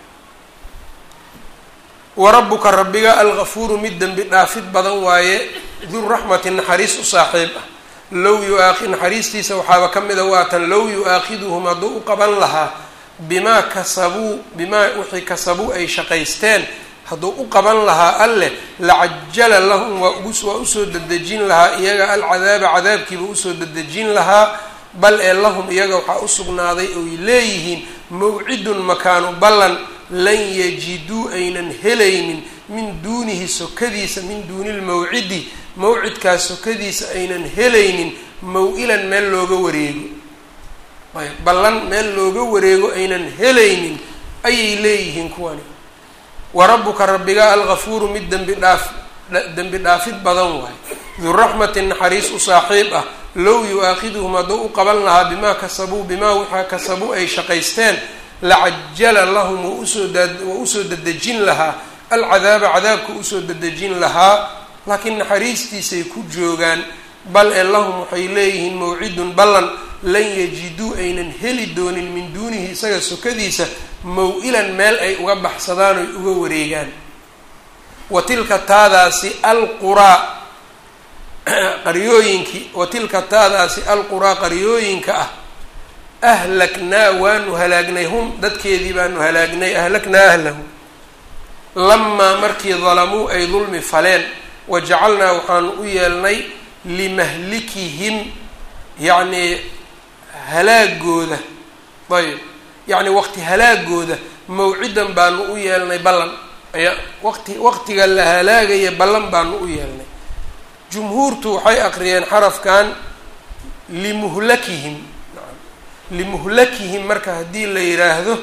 warabuka rabbiga algafuuru mid dembi dhaafid badan waaye duraxmati naxariis u saaxiib ah low yuaai naxariistiisa waxaaba ka mida waatan low yu-aakhiduhum hadduu u qaban lahaa bimaa kasabuu bimaa wixii kasabuu ay shaqaysteen hadduu u qaban lahaa alleh lacajala lahum waa ugu waa usoo dedejin lahaa iyaga alcadaaba cadaabkiiba usoo dedejin lahaa bal ee lahum iyaga waxaa usugnaaday oy leeyihiin mawcidun makaanu ballan lan yajiduu aynan helaynin min duunihi sokadiisa min duuni lmawcidi mawcidkaas sokadiisa aynan helaynin maw-ilan meel looga wareego ayb ballan meel looga wareego aynan helaynin ayay leeyihiin kuwani wa rabbuka rabbiga algafuuru mid dembi dhaaf dembi dhaafid badan waayo duraxmatin naxariis u saaxiib ah low yu-aakhiduhum hadduu u qaban lahaa bimaa kasabuu bimaa waxaa kasabuu ay shaqaysteen lacajala lahum wa usoo waa usoo dedejin lahaa alcadaaba cadaabka usoo dedejin lahaa laakiin naxariistiisay ku joogaan bal ee lahum waxay leeyihiin mawcidun ballan lan yajiduu aynan heli doonin min duunihi isaga sokadiisa maw-ilan meel ay uga baxsadaan oy uga wareegaan wa tilka taadaasi alquraa qaryooyinkii wa tilka taadaasi alquraa qaryooyinka ah ahlaknaa waanu halaagnay hum dadkeedii baanu halaagnay ahlaknaa ahlahum lamaa markii dalamuu ay dulmi faleen wa jacalnaa waxaanu u yeelnay limahlikihim yacnii halaagooda ayb yacni waqti halaagooda mawcidan baanu u yeelnay ballan ayaa waqti waqtiga la halaagaya ballan baanu u yeelnay jumhuurtu waxay aqriyeen xarafkan limuhlakihim limuhlakihim marka haddii la yidhaahdo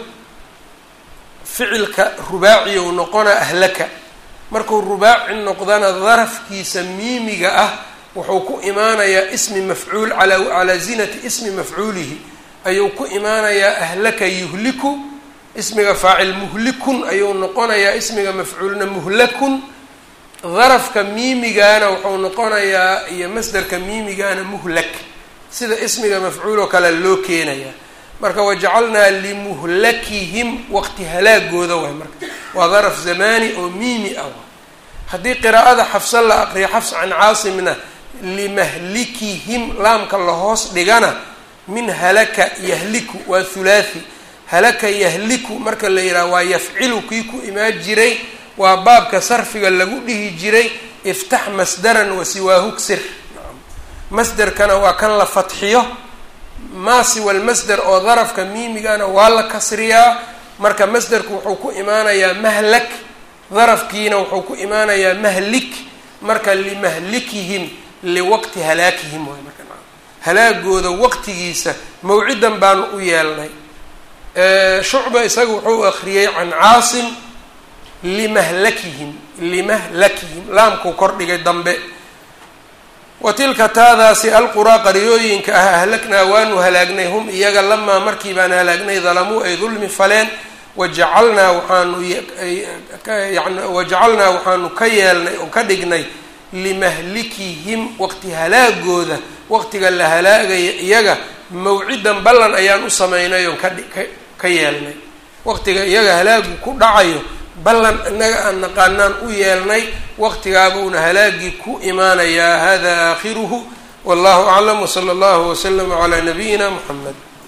ficilka rubaaciyow noqona ahlaka markuu rubaaci noqdana darafkiisa miimiga ah wuxuu ku imaanayaa ismi mafcuul ala calaa zinati ismi mafcuulihi ayuu ku imaanayaa ahlaka yuhliku ismiga faacil muhlikun ayuu noqonayaa ismiga mafcuulna muhlakun darafka miimigaana wuxuu noqonayaa iyo masderka miimigaana muhlak sida ismiga mafcuul oo kale loo keenayaa marka wajacalnaa limuhlakihim waqti halaagooda waay marka waa daraf zamani oo miimi ah haddii qiraa'ada xafsa la aqriyo xafs can caasimna limahlikihim laamka lahoos dhigana min halaka yahliku waa hulaathi halaka yahliku marka la yidhaha waa yafcilu kii ku imaan jiray waa baabka sarfiga lagu dhihi jiray iftax masdaran wasiwaahu ksir masderkana waa kan la fatxiyo maa siwa lmasder oo darafka miimigana waa la kasriyaa marka masderku wuxuu ku imaanayaa mahlak darafkiina wuxuu ku imaanayaa mahlik marka limahlikihim liwaqti halaakihim waay marka halaagooda waqtigiisa mawcidan baanu u yeelnay shucba isaga wuxuu akriyey can caasim limahlakihim limahlakihim laamkuu kordhigay dambe wa tilka taadaasi alquraa qaryooyinka ah ahlaknaa waanu halaagnay hum iyaga lamaa markii baan halaagnay dalamuu ay dulmi faleen wajacalnaa waxaanu yani wajacalnaa waxaanu ka yeelnay oo ka dhignay limahlikihim waqti halaagooda waqtiga la halaagaya iyaga mawcidan ballan ayaan u samaynay oon ka ka yeelnay waqtiga iyaga halaagu ku dhacayo ballan inaga aan naqaanaan u yeelnay waqtigaabuuna halaagii ku imaanayaa hada aakhiruhu wallahu aclam wsala allahu waslama calaa nabiyina muxamed